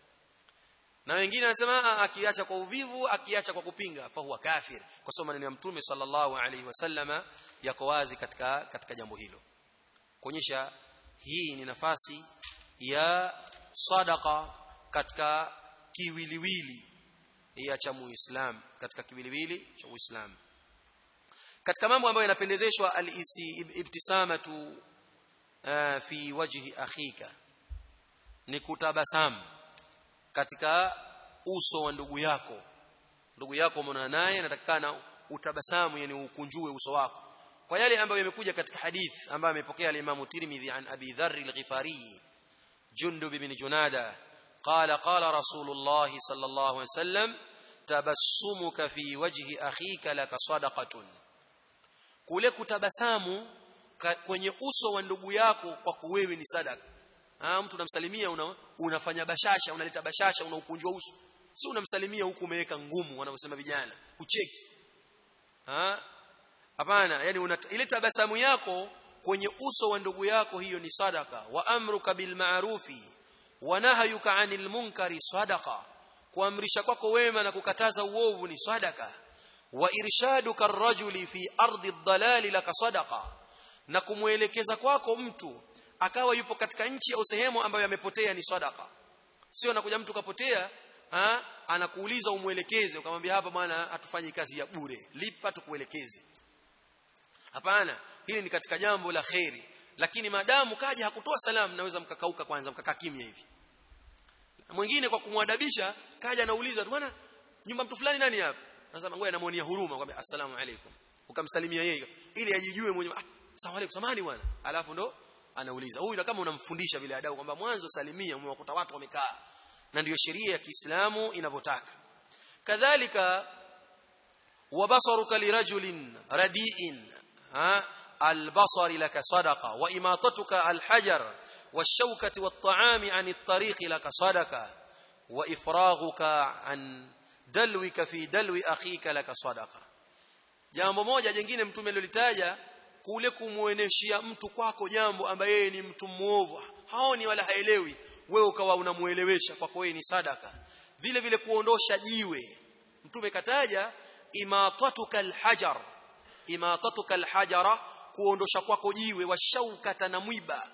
na wengine wanasema akiacha kwa uvivu akiacha kwa kupinga fa huwa kafir kwa sababu maneno ya mtume sallallahu alaihi wasallama yako wazi katika katika jambo hilo kuonyesha hii ni nafasi ya sadaqa katika kiwiliwili ya cha muislam katika kiwiliwili cha uislamu katika mambo ambayo yanapendezeshwa al-ibtisamatu uh, fi wajhi akhika ni kutabasamu katika uso wa ndugu yako ndugu yako umeona naye anatakana utabasamu yani ukunjue uso wako kwa yale ambayo yamekuja katika hadith ambayo amepokea al-Imam Tirmidhi an Abi Dharr al-Ghifari Jundub ibn Junada قال قال رسول الله صلى الله عليه وسلم tabassumuka fi wajhi akhika laka sadaqatun kule kutabasamu kwenye uso wa ndugu yako kwa kuwewe ni sadaka ah mtu unamsalimia una, unafanya bashasha unaleta bashasha unaukunjwa uso si unamsalimia huku umeweka ngumu wanavyosema vijana ucheki ah hapana yani una, ile tabasamu yako kwenye uso wa ndugu yako hiyo ni sadaka wa amruka bil ma'rufi wa nahyuka 'anil munkari sadaqa kuamrisha kwako wema na kukataza uovu ni sadaka wa irshaduka ar-rajuli fi ardi ad-dalali laka sadaqa na kumwelekeza kwako mtu akawa yupo katika nchi au sehemu ambayo amepotea ni sadaka sio anakuja mtu kapotea ha? anakuuliza umwelekeze ukamwambia hapa bwana hatufanyi kazi ya bure lipa tukuelekeze hapana hili ni katika jambo la kheri lakini maadamu kaja hakutoa salamu naweza mkakauka kwanza mkakaa kimya hivi mwingine kwa kumwadabisha kaja anauliza bwana nyumba mtu fulani nani hapa sasa ngoja namuonia huruma kwamba assalamu alaikum ukamsalimia yeye ili ajijue mwenyewe ah asalamu alaikum samani bwana alafu ndo anauliza huyu kama unamfundisha vile adabu kwamba mwanzo salimia umewakuta watu wamekaa na ndiyo sheria ya Kiislamu inavyotaka kadhalika wabasaruka lirajulin radiin البصر لك صدقة وإماطتك الحجر والشوكة والطعام عن الطريق لك صدقة وإفراغك عن دلوك في دلو أخيك لك صدقة jambo moja jingine mtume alilitaja kule kumueneshia mtu kwako jambo ambaye yeye ni mtu muovu haoni wala haelewi wewe ukawa unamuelewesha kwako yeye ni sadaka vile vile kuondosha jiwe mtume kataja imatatuka alhajar imatatuka alhajara kuondosha kwako jiwe washaukata na mwiba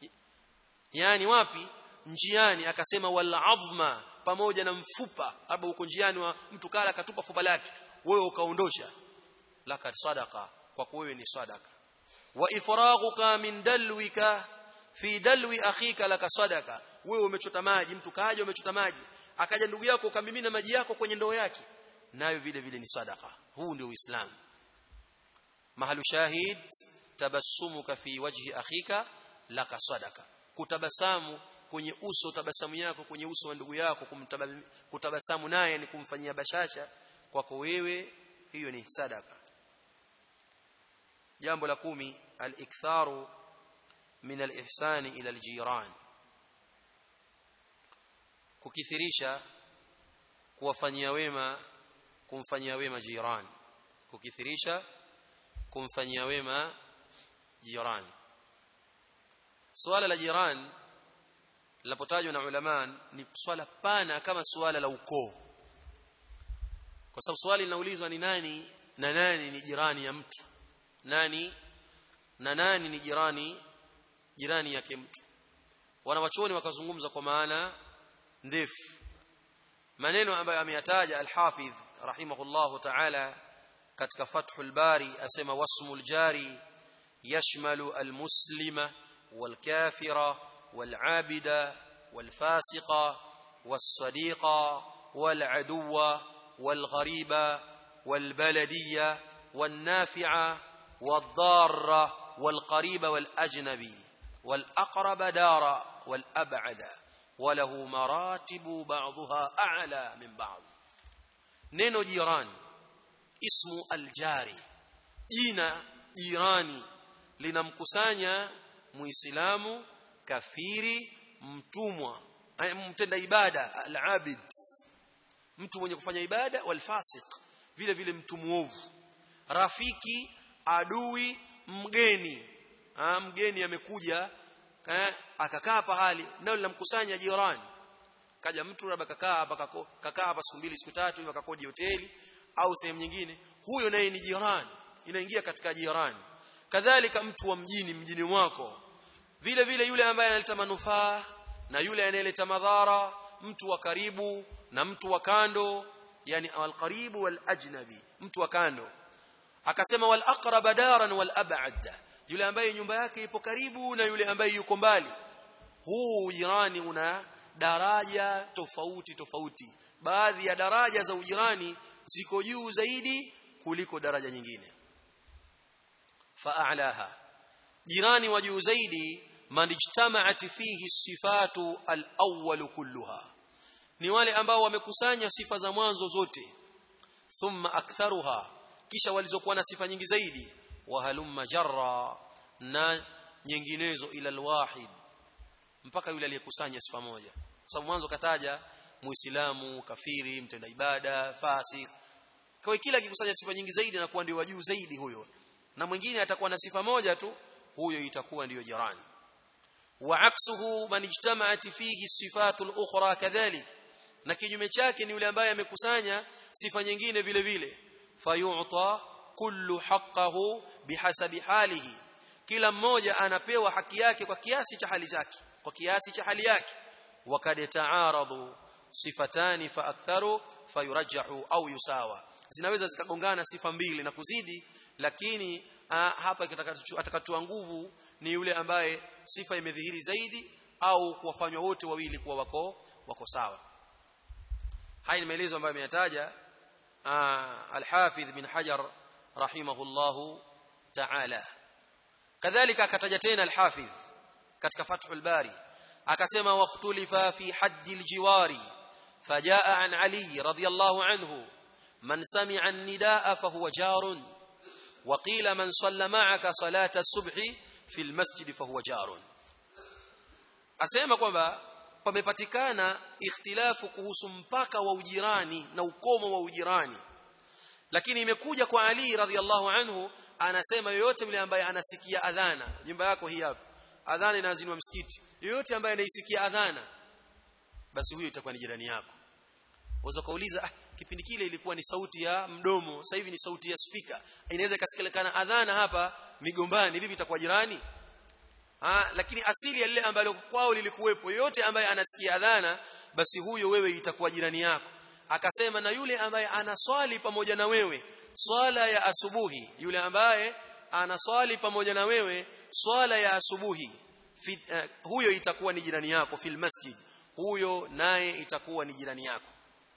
yani wapi njiani akasema wal azma pamoja na mfupa labda uko njiani wa mtu kala akatupa fupa lake wewe ukaondosha laka sadaqa kwa wewe ni sadaka wa ifraghuka min dalwika fi dalwi akhika laka sadaka wewe umechota maji mtu kaja umechota maji akaja ndugu yako ukamimina maji yako kwenye ndoo yake nayo vile vile ni sadaka huu ndio uislamu mahalu shahid tabassumuka fi wajhi akhika laka sadaka kutabasamu kwenye uso tabasamu yako kwenye uso wa ndugu yako kutabasamu naye ni kumfanyia bashasha kwako wewe hiyo ni sadaka jambo la kumi al-iktharu min al-ihsani ila al-jiran kukithirisha kuwafanyia wema kumfanyia wema jirani kukithirisha kumfanyia wema jirani swala la jirani linapotajwa na ulama ni swala pana kama swala la ukoo kwa sababu swali linaulizwa ni nani na nani ni jirani ya mtu nani na nani ni jirani jirani yake mtu wanawachuoni wakazungumza kwa maana ndefu maneno ambayo ameyataja al-Hafidh rahimahullahu ta'ala katika Fathul Bari asema wasmul jari yashmalu al-muslima wal-kafira wal-abida wal-fasiqa was-sadiqa wal-aduwa wal-ghariba wal-baladiyya wan-nafi'a wad-darra wal-qariba wal-ajnabi wal-aqrab dara wal-ab'ada وله مراتب بعضها أعلى من بعض neno jirani ismu aljari jina jirani linamkusanya muislamu kafiri mtumwa mtenda ibada alabid mtu mwenye kufanya ibada walfasiq vile vile mtu muovu rafiki adui mgeni ha, mgeni amekuja akakaa pahali nalo linamkusanya jirani kaja mtu labda kakaa hapa kakaa hapa siku mbili siku tatu hivi akakodi hoteli au sehemu nyingine huyo naye ni jirani inaingia katika jirani kadhalika mtu wa mjini mjini mwako vile vile yule ambaye analeta manufaa na yule anayeleta madhara mtu wa karibu na mtu wa kando yani alqaribu wal ajnabi mtu wa kando akasema wal aqrab daran wal ab'ad yule ambaye nyumba yake ipo karibu na yule ambaye yuko mbali huu jirani una daraja tofauti tofauti baadhi ya daraja za ujirani ziko juu zaidi kuliko daraja nyingine fa'alaha jirani wa juu zaidi man ijtama'at fihi sifatu al-awwal kulluha ni wale ambao wamekusanya sifa za mwanzo zote thumma aktharuha kisha walizokuwa na sifa nyingi zaidi wa halumma jarra na nyinginezo ila alwahid mpaka yule aliyekusanya sifa moja kwa sababu mwanzo kataja muislamu kafiri mtenda ibada fasik kwa hiyo kila akikusanya sifa nyingi zaidi anakuwa ndio wajuu zaidi huyo na mwingine atakuwa na sifa moja tu huyo itakuwa ndiyo jirani wa aksuhu man ijtama'at fihi sifatu al-ukhra kadhalik na kinyume chake ni yule ambaye amekusanya sifa nyingine vile vile fayu'ta kullu haqqahu bihasabi halihi kila mmoja anapewa haki yake kwa kiasi cha hali zake kwa kiasi cha hali yake wakad ta'aradu sifatani fa aktharu fayurajjahu au yusawa zinaweza zikagongana sifa mbili na kuzidi lakini a, hapa atakatoa nguvu ni yule ambaye sifa imedhihiri zaidi au kuwafanywa wote wawili kuwa wako wako sawa haya ni maelezo ambayo ameyataja al-Hafidh bin Hajar rahimahullahu ta'ala kadhalika akataja tena al-Hafidh katika Fathul Bari akasema waqtulifa fi haddi al-jiwari فجاء عن علي رضي الله عنه من سمع النداء فهو جار وقيل من صلى معك صلاة الصبح في المسجد فهو جار asema kwamba pamepatikana ikhtilafu kuhusu mpaka wa ujirani na ukomo wa ujirani lakini imekuja kwa Ali radhiallahu anhu anasema yoyote yule ambaye anasikia adhana nyumba yako hii hapa adhana inazinwa msikiti yoyote ambaye anaisikia adhana basi huyo itakuwa ni jirani yako waweza kauliza ah kipindi kile ilikuwa ni sauti ya mdomo sasa hivi ni sauti ya spika inaweza ikasikilikana adhana hapa migombani vipi itakuwa jirani ah lakini asili ya lile ambalo kwao lilikuwepo yote ambaye anasikia adhana basi huyo wewe itakuwa jirani yako akasema na yule ambaye anaswali pamoja na wewe swala ya asubuhi yule ambaye anaswali pamoja na wewe swala ya asubuhi fi, uh, huyo itakuwa ni jirani yako fil masjid huyo naye itakuwa ni jirani yako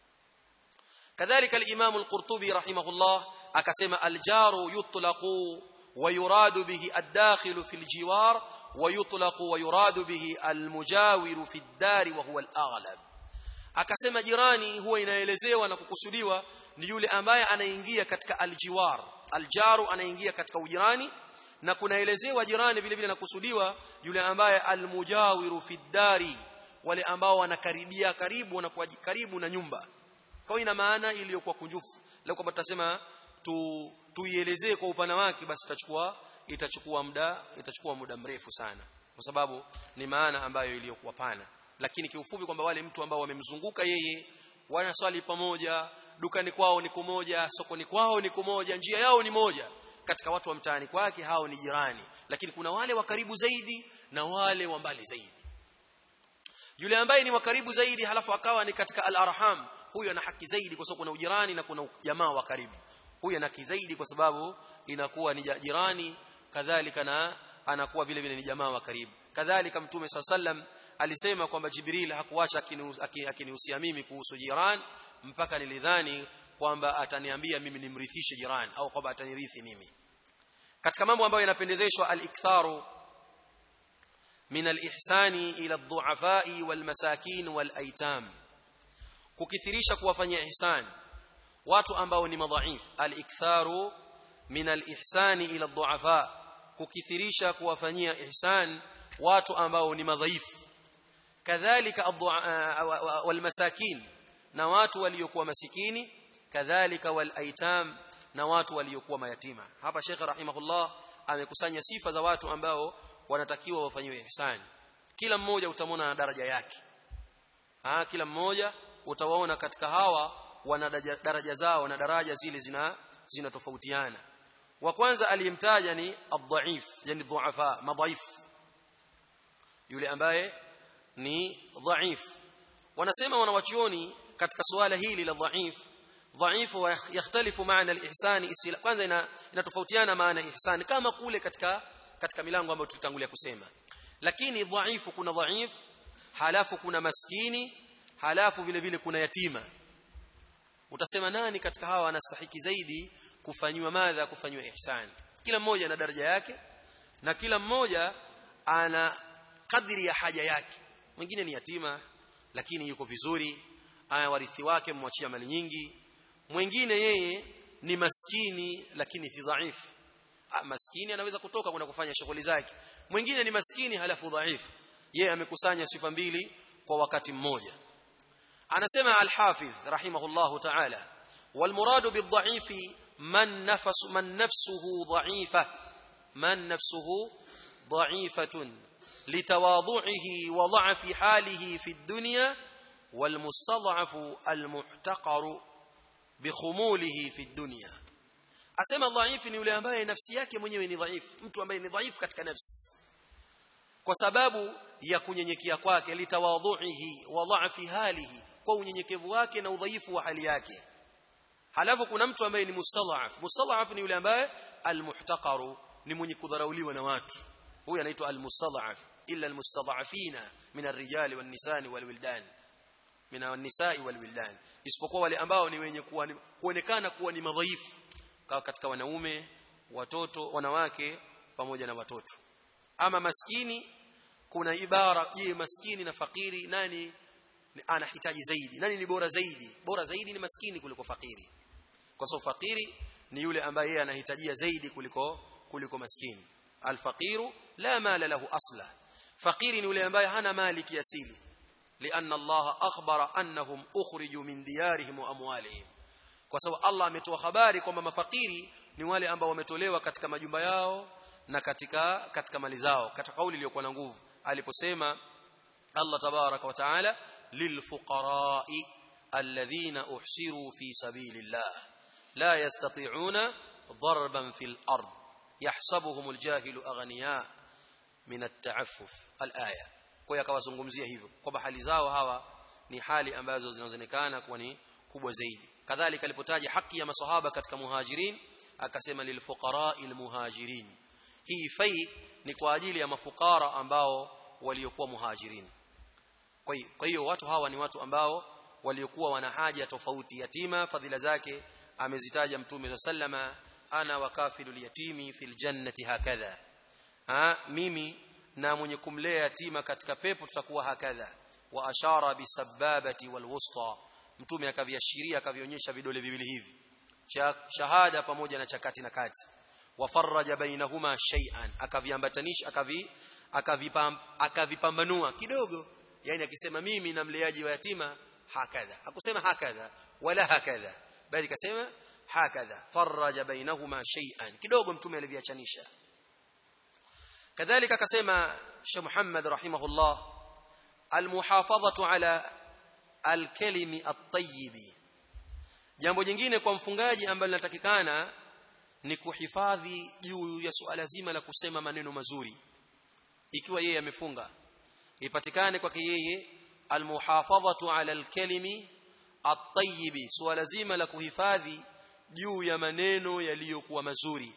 kadhalika al-Imam al-Qurtubi rahimahullah akasema al-jaru yutlaqu wa yuradu bihi ad-dakhil fi al-jiwar wa yutlaqu wa yuradu bihi al-mujawiru fi ad-dar wa huwa al-aghlab akasema jirani huwa inaelezewa na kukusudiwa ni yule ambaye anaingia katika al-jiwar al-jaru anaingia katika ujirani na kunaelezewa jirani vile vile nakusudiwa yule ambaye al-mujawiru fi ad-dari wale ambao wanakaribia karibu wanakuwa karibu na nyumba kwa ina maana iliyokuwa kunjufu leo kwamba tutasema tu tuielezee kwa upana wake basi itachukua itachukua muda itachukua muda mrefu sana kwa sababu ni maana ambayo iliyokuwa pana lakini kiufupi kwamba wale mtu ambao wamemzunguka yeye wanaswali pamoja dukani kwao ni kumoja sokoni kwao ni kumoja njia yao ni moja katika watu wa mtaani kwake hao ni jirani lakini kuna wale wa karibu zaidi na wale wa mbali zaidi yule ambaye ni wa karibu zaidi halafu akawa ni katika al-arham huyo ana haki zaidi kwa sababu kuna ujirani na kuna jamaa wa karibu huyo ana haki zaidi kwa sababu inakuwa ni jirani kadhalika na anakuwa vile vile ni jamaa wa karibu kadhalika mtume sallam alisema kwamba jibril hakuacha akinihusia mimi kuhusu jirani mpaka nilidhani kwamba ataniambia mimi nimrithishe jirani au kwamba atanirithi mimi katika mambo ambayo yanapendezeshwa al-iktharu من الإحسان إلى الضعفاء والمساكين والأيتام kukithirisha kuwafanyia ihsan watu ambao ni madhaif al-iktharu min al-ihsani ila ad-du'afa kukithirisha kuwafanyia ihsan watu ambao ni madhaifu kadhalika wal masakin na watu waliokuwa masikini kadhalika wal aitam na watu waliokuwa mayatima hapa Sheikh rahimahullah amekusanya sifa za watu ambao wanatakiwa wafanyiwe ihsani kila mmoja utamwona na daraja yake ah kila mmoja utawaona katika hawa wana daraja zao na daraja zile zina zinatofautiana wa kwanza aliyemtaja ni adhaif yani dhuafa madhaif yule ambaye ni dhaif wanasema wanawachuoni katika suala hili la dhaif dhaif yakhtalifu maana al-ihsan istila kwanza inatofautiana maana ihsan kama kule katika katika milango ambayo tulitangulia kusema lakini dhaifu kuna dhaif halafu kuna maskini halafu vile vile kuna yatima utasema nani katika hawa anastahiki zaidi kufanywa madha kufanywa ihsan kila mmoja ana daraja yake na kila mmoja ana kadri ya haja yake mwingine ni yatima lakini yuko vizuri aya warithi wake mwachia mali nyingi mwingine yeye ni maskini lakini si dhaifu ah, maskini anaweza kutoka kwenda kufanya shughuli zake mwingine ni maskini halafu dhaifu yeye amekusanya sifa mbili kwa wakati mmoja anasema al-Hafidh rahimahullahu ta'ala والمراد بالضعيف من نفس من نفسه ضعيفة من نفسه ضعيفة لتواضعه وضعف حاله في الدنيا والمستضعف المحتقر بخموله في الدنيا asema dhaifu ni yule ambaye nafsi yake mwenyewe ni dhaifu mtu ambaye ni dhaifu katika nafsi kwa sababu ya kunyenyekea kwake litawadhuihi wa dha'fi halihi kwa unyenyekevu wake na udhaifu wa hali yake halafu kuna mtu ambaye ni mustadhaf mustadhaf ni yule ambaye almuhtaqaru ni mwenye kudharauliwa na watu huyu anaitwa almustadhaf illa almustadhafina min arrijali wan nisani wal wildan min an-nisa'i wal wildan isipokuwa wale ambao ni wenye kuonekana kuwa ni madhaifu katika wanaume watoto wanawake pamoja na watoto ama maskini kuna ibara je maskini na fakiri nani anahitaji zaidi nani ni bora zaidi bora zaidi ni maskini kuliko fakiri kwa sababu fakiri ni yule ambaye yeye anahitajia zaidi kuliko kuliko maskini alfaqiru la mala lahu asla fakiri ni yule ambaye hana mali kiasili لأن الله أخبر أنهم أخرجوا من ديارهم وأموالهم kwa sababu Allah ametoa habari kwamba mafakiri ni wale ambao wametolewa katika majumba yao na katika katika mali zao katika kauli iliyokuwa na nguvu aliposema Allah tabaraka wa taala lilfuqara'i alladhina uhsiru fi sabilillah la yastati'una darban fil ard yahsabuhum aljahilu aghniya min at-ta'affuf al-aya kwa hiyo akawazungumzia hivyo kwamba hali zao hawa ni hali ambazo zinaonekana kuwa ni kubwa zaidi kadhalika alipotaja haki ya masahaba katika muhajirin akasema lilfuqara'i almuhajirin hii fai ni kwa ajili ya mafukara ambao waliokuwa muhajirin kwa hiyo watu hawa ni watu ambao waliokuwa wana haja tofauti yatima fadhila zake amezitaja mtume sallama ana wakafilul yatimi fil jannati hakadha ha mimi na mwenye kumlea yatima katika pepo tutakuwa hakadha wa ashara bisababati walwusta mtume akaviashiria akavionyesha vidole viwili hivi shahada pamoja na chakati na kati wafarraja bainahuma shay'an akaviambatanisha akavi akavipambanua kidogo yani akisema mimi na mleaji wa yatima hakadha hakusema hakadha wala hakadha bali kasema hakadha farraja bainahuma shay'an kidogo mtume aliviachanisha kadhalika akasema Sheikh Muhammad rahimahullah almuhafadhatu ala alkalimi at-tayyib jambo jingine kwa mfungaji ambalo linatakikana ni kuhifadhi juu ya suala zima la kusema maneno mazuri ikiwa yeye amefunga ipatikane kwake yeye almuhafadhatu ala alkalimi at-tayyib suala zima la kuhifadhi juu ya maneno yaliyokuwa mazuri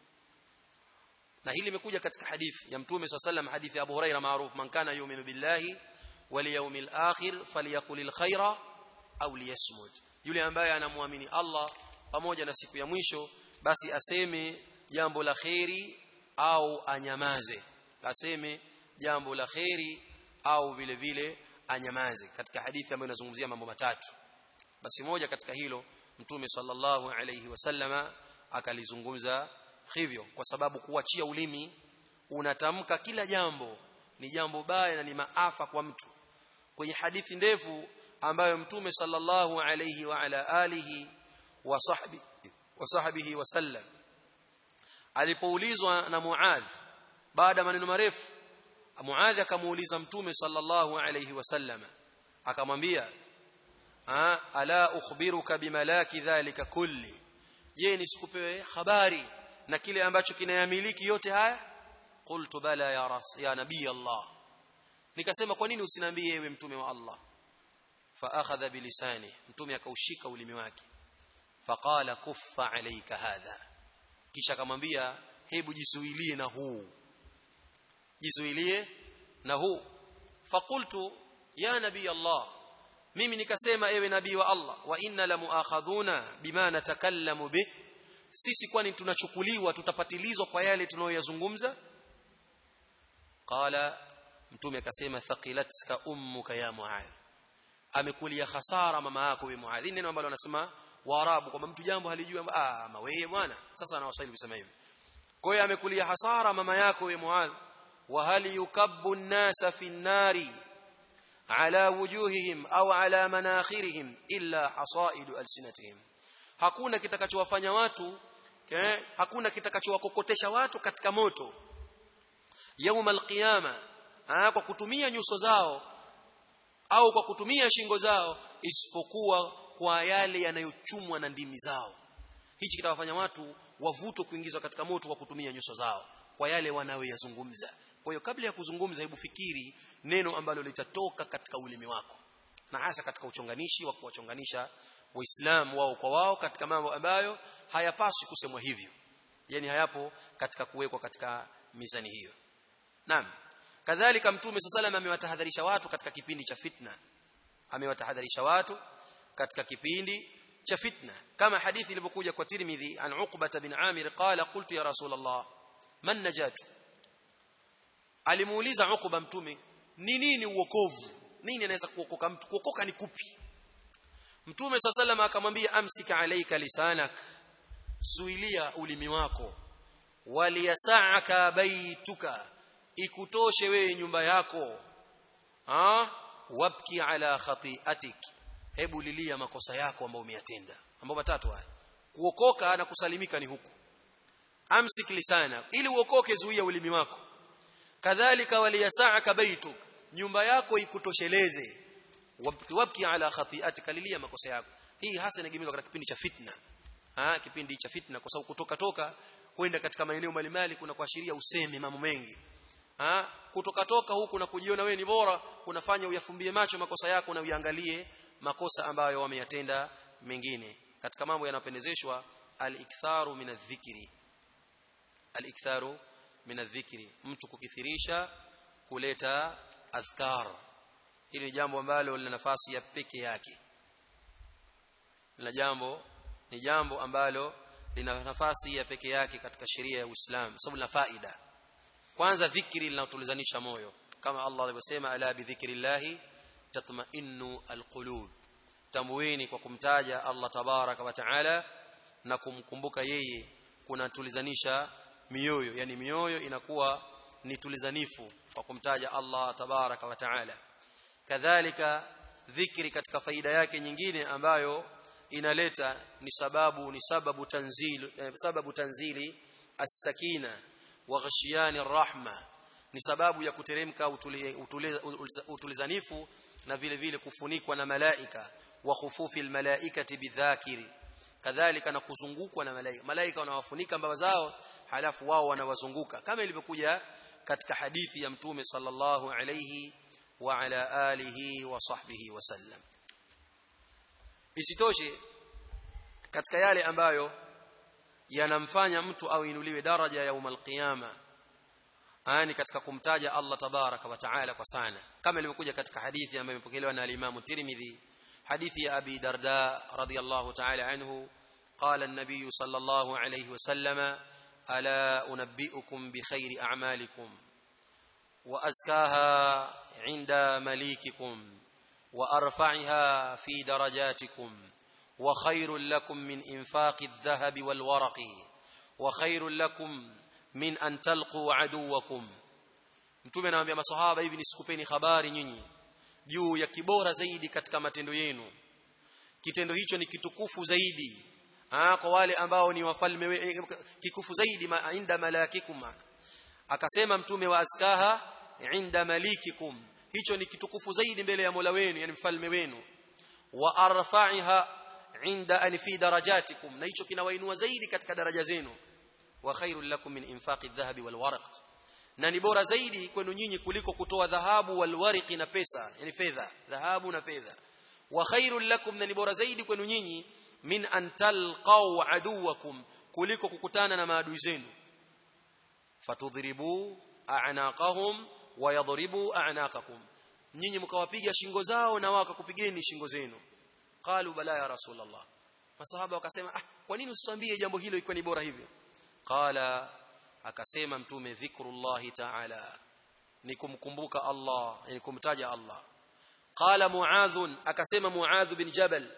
na hili limekuja katika hadithi ya mtume swalla sallam hadithi ya Abu Huraira maarufu man kana yu'minu billahi wal yawmil akhir falyaqulil khaira au liyasmut yule ambaye anamwamini Allah pamoja na siku ya mwisho basi aseme jambo la kheri au anyamaze aseme jambo la kheri au vile vile anyamaze katika hadithi ambayo inazungumzia mambo matatu basi moja katika hilo mtume sallallahu alayhi wasallama akalizungumza hivyo kwa sababu kuachia ulimi unatamka kila jambo ni jambo baya na ni maafa kwa mtu kwenye hadithi ndefu ambayo mtume sallallahu alayhi wa ala alihi wa sahbi wa sahbihi wasallam alipoulizwa na Muadh baada maneno marefu Muadh akamuuliza mtume sallallahu alayhi wasallam akamwambia ala ukhbiruka bimalaki dhalika kulli je nisikupewe habari na kile ambacho kinayamiliki yote haya qultu bala ya ras ya nabii Allah nikasema kwa nini usiniambie ewe mtume wa Allah fa akhadha bilisani mtume akaushika ulimi wake faqala kuffa alayka hadha kisha akamwambia hebu jizuilie na huu jizuilie na huu faqultu ya nabii Allah mimi nikasema ewe nabii wa Allah wa inna la muakhadhuna bima natakallamu bih sisi kwani tunachukuliwa tutapatilizwa kwa yale tunayoyazungumza qala mtume akasema thaqilatka ummuka ya muadh amekulia hasara mama yako wewe muadh neno ambalo anasema waarabu kwamba mtu jambo halijui ah mawewe bwana sasa anawasaidia kusema hivi kwa hiyo amekulia hasara mama yako wewe muadh wa hal yukabbu an-nasa fi an-nari ala wujuhihim au ala manakhirihim illa hasaidu alsinatihim hakuna kitakachowafanya watu eh, hakuna kitakachowakokotesha watu katika moto yaum alqiyama kwa kutumia nyuso zao au kwa kutumia shingo zao isipokuwa kwa yale yanayochumwa na ndimi zao hichi kitawafanya watu wavutwe kuingizwa katika moto kwa kutumia nyuso zao kwa yale wanayoyazungumza kwa hiyo kabla ya kuzungumza hebu fikiri neno ambalo litatoka katika ulimi wako na hasa katika uchonganishi wa kuwachonganisha waislamu wao kwa wao katika mambo ambayo hayapaswi kusemwa hivyo yani hayapo katika kuwekwa katika mizani hiyo naam kadhalika mtume sallallahu amewatahadharisha watu katika kipindi cha fitna amewatahadharisha watu katika kipindi cha fitna kama hadithi ilivyokuja kwa Tirmidhi an Uqbah bin Amir qala qultu ya Rasulullah man najatu alimuuliza Uqba mtume ni nini uokovu nini anaweza kuokoka mtu kuokoka ni kupi mtume sallallahu akamwambia amsika alayka lisanak zuilia ulimi wako waliyasaka baituka ikutoshe wewe nyumba yako ah wabki ala khati'atik hebu lilia makosa yako ambayo umeyatenda mambo matatu haya kuokoka na kusalimika ni huku amsik lisana ili uokoke zuia ulimi wako kadhalika waliyasaka baituk nyumba yako ikutosheleze wabki ala khati'atika lilia makosa yako hii hasa inagemezwa katika kipindi cha fitna ha kipindi cha fitna kwa sababu kutoka toka kwenda katika maeneo mbalimbali kuna kuashiria useme mambo mengi ha kutoka toka huku na kujiona wewe ni bora kunafanya uyafumbie macho makosa yako na uyangalie makosa ambayo wameyatenda mengine katika mambo yanapendezeshwa al-iktharu min adh-dhikri al-iktharu min adh-dhikri mtu kukithirisha kuleta adhkar hili jambo ambalo lina nafasi ya peke yake lina jambo ni jambo ambalo lina nafasi ya peke yake katika sheria ya Uislamu sababu lina faida kwanza dhikri linatulizanisha moyo kama Allah alivyosema ala bi dhikrillahi tatma'innu alqulub tambueni kwa kumtaja Allah tabaraka wa taala na kumkumbuka yeye kunatulizanisha mioyo yani mioyo inakuwa ni tulizanifu kwa kumtaja Allah tabaraka wa taala kadhalika dhikri katika faida yake nyingine ambayo inaleta ni sababu ni sababu tanzil eh, sababu tanzili as-sakina wa ghashiyani rahma ni sababu ya kuteremka utulizanifu na vile vile kufunikwa na malaika wa khufufi almalaikati bidhakiri kadhalika na kuzungukwa na malaika malaika wanawafunika mbawa zao halafu wao wanawazunguka kama ilivyokuja katika hadithi ya mtume sallallahu alayhi wa ala alihi wa sahbihi wasallam isitoshe katika yale ambayo yanamfanya mtu au inuliwe daraja ya umal qiyama ani katika kumtaja Allah tabaraka wa taala kwa sana kama ilivyokuja katika hadithi ambayo imepokelewa na al-Imam Tirmidhi hadithi ya Abi Darda radhiyallahu ta'ala anhu قال النبي صلى الله عليه وسلم الا انبئكم بخير اعمالكم وازكاها عند مليككم وارفعها في درجاتكم وخير لكم من انفاق الذهب والورق وخير لكم min an talqu aduwakum mtume anawaambia maswahaba hivi nisikupeni habari nyinyi juu ya kibora zaidi katika matendo yenu kitendo hicho ni kitukufu zaidi ah kwa wale ambao ni wafalme kikufu zaidi ma, inda malakikum akasema mtume wa askaha inda malikikum hicho ni kitukufu zaidi mbele ya Mola wenu yani mfalme wenu wa arfa'iha inda an fi darajatikum na hicho kinawainua zaidi katika daraja zenu wa khairul lakum min infaqi adh-dhahabi wal waraq na ni bora zaidi kwenu nyinyi kuliko kutoa dhahabu wal warqi na pesa yani fedha dhahabu na fedha wa khairul lakum na ni bora zaidi kwenu nyinyi min an talqaw aduwakum kuliko kukutana na maadui zenu fatudhribu a'naqahum wa yadhribu a'naqakum nyinyi mkawapiga shingo zao na wakakupigeni shingo zenu qalu bala ya rasulullah masahaba wakasema ah kwa nini usituambie jambo hilo ikiwa ni bora hivyo qala akasema mtume dhikrullahi ta'ala ni kumkumbuka Allah ni kumtaja Allah qala muadh akasema muadh bin jabal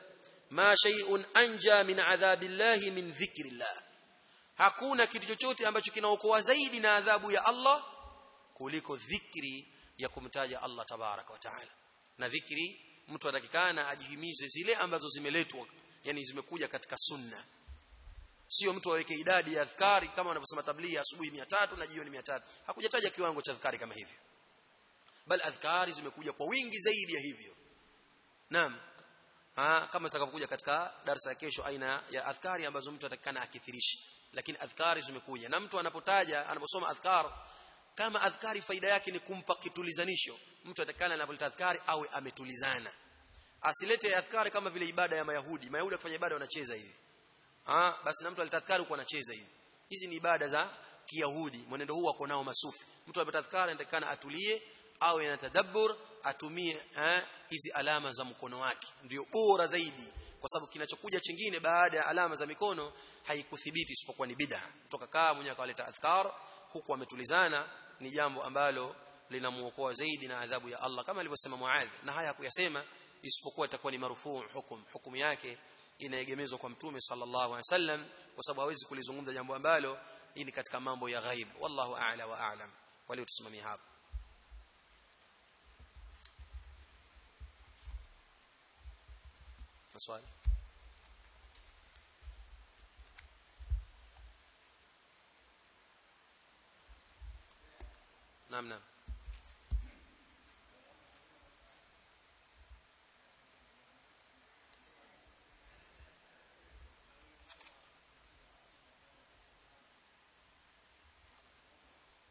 ma shay'un anja min adhabillahi min dhikrillah hakuna kitu chochote ambacho kinaokoa zaidi na adhabu ya Allah kuliko dhikri ya kumtaja Allah tabaraka wa taala na dhikri mtu atakikana ajihimize zile ambazo zimeletwa yani zimekuja katika sunna sio mtu aweke idadi ya adhkari kama wanavyosema tablighi asubuhi 300 na jioni 300 hakujataja kiwango cha adhkari kama hivyo bal adhkari zimekuja kwa wingi zaidi ya hivyo naam ha, kama itakavyokuja katika darasa ya kesho aina ya adhkari ambazo mtu atakikana akithirishi lakini adhkari zimekuja na mtu anapotaja anaposoma adhkar kama adhkari faida yake ni kumpa kitulizanisho mtu atakikana anapolita adhkari awe ametulizana asilete adhkari kama vile ibada ya mayahudi mayahudi wakifanya ibada wanacheza hivi ah basi na mtu alitadhkari huko anacheza hivi hizi ni ibada za kiyahudi mwenendo huu wako nao masufi mtu anapotadhkari anatakana atulie awe na tadabbur atumie eh, hizi alama za mkono wake ndio bora zaidi kwa sababu kinachokuja chingine baada ya alama za mikono haikuthibiti isipokuwa ni bid'a kutoka kaa mwenye akaleta adhkar huku ametulizana ni jambo ambalo linamuokoa zaidi na adhabu ya Allah kama alivyosema Muadh na haya kuyasema isipokuwa itakuwa ni marufuu hukum hukumu yake inaegemezwa kwa mtume sallallahu alaihi wasallam kwa sababu hawezi kulizungumza jambo ambalo hii ni katika mambo ya ghaib wallahu a'la wa a'lam walio tusimamia hapa maswali naam naam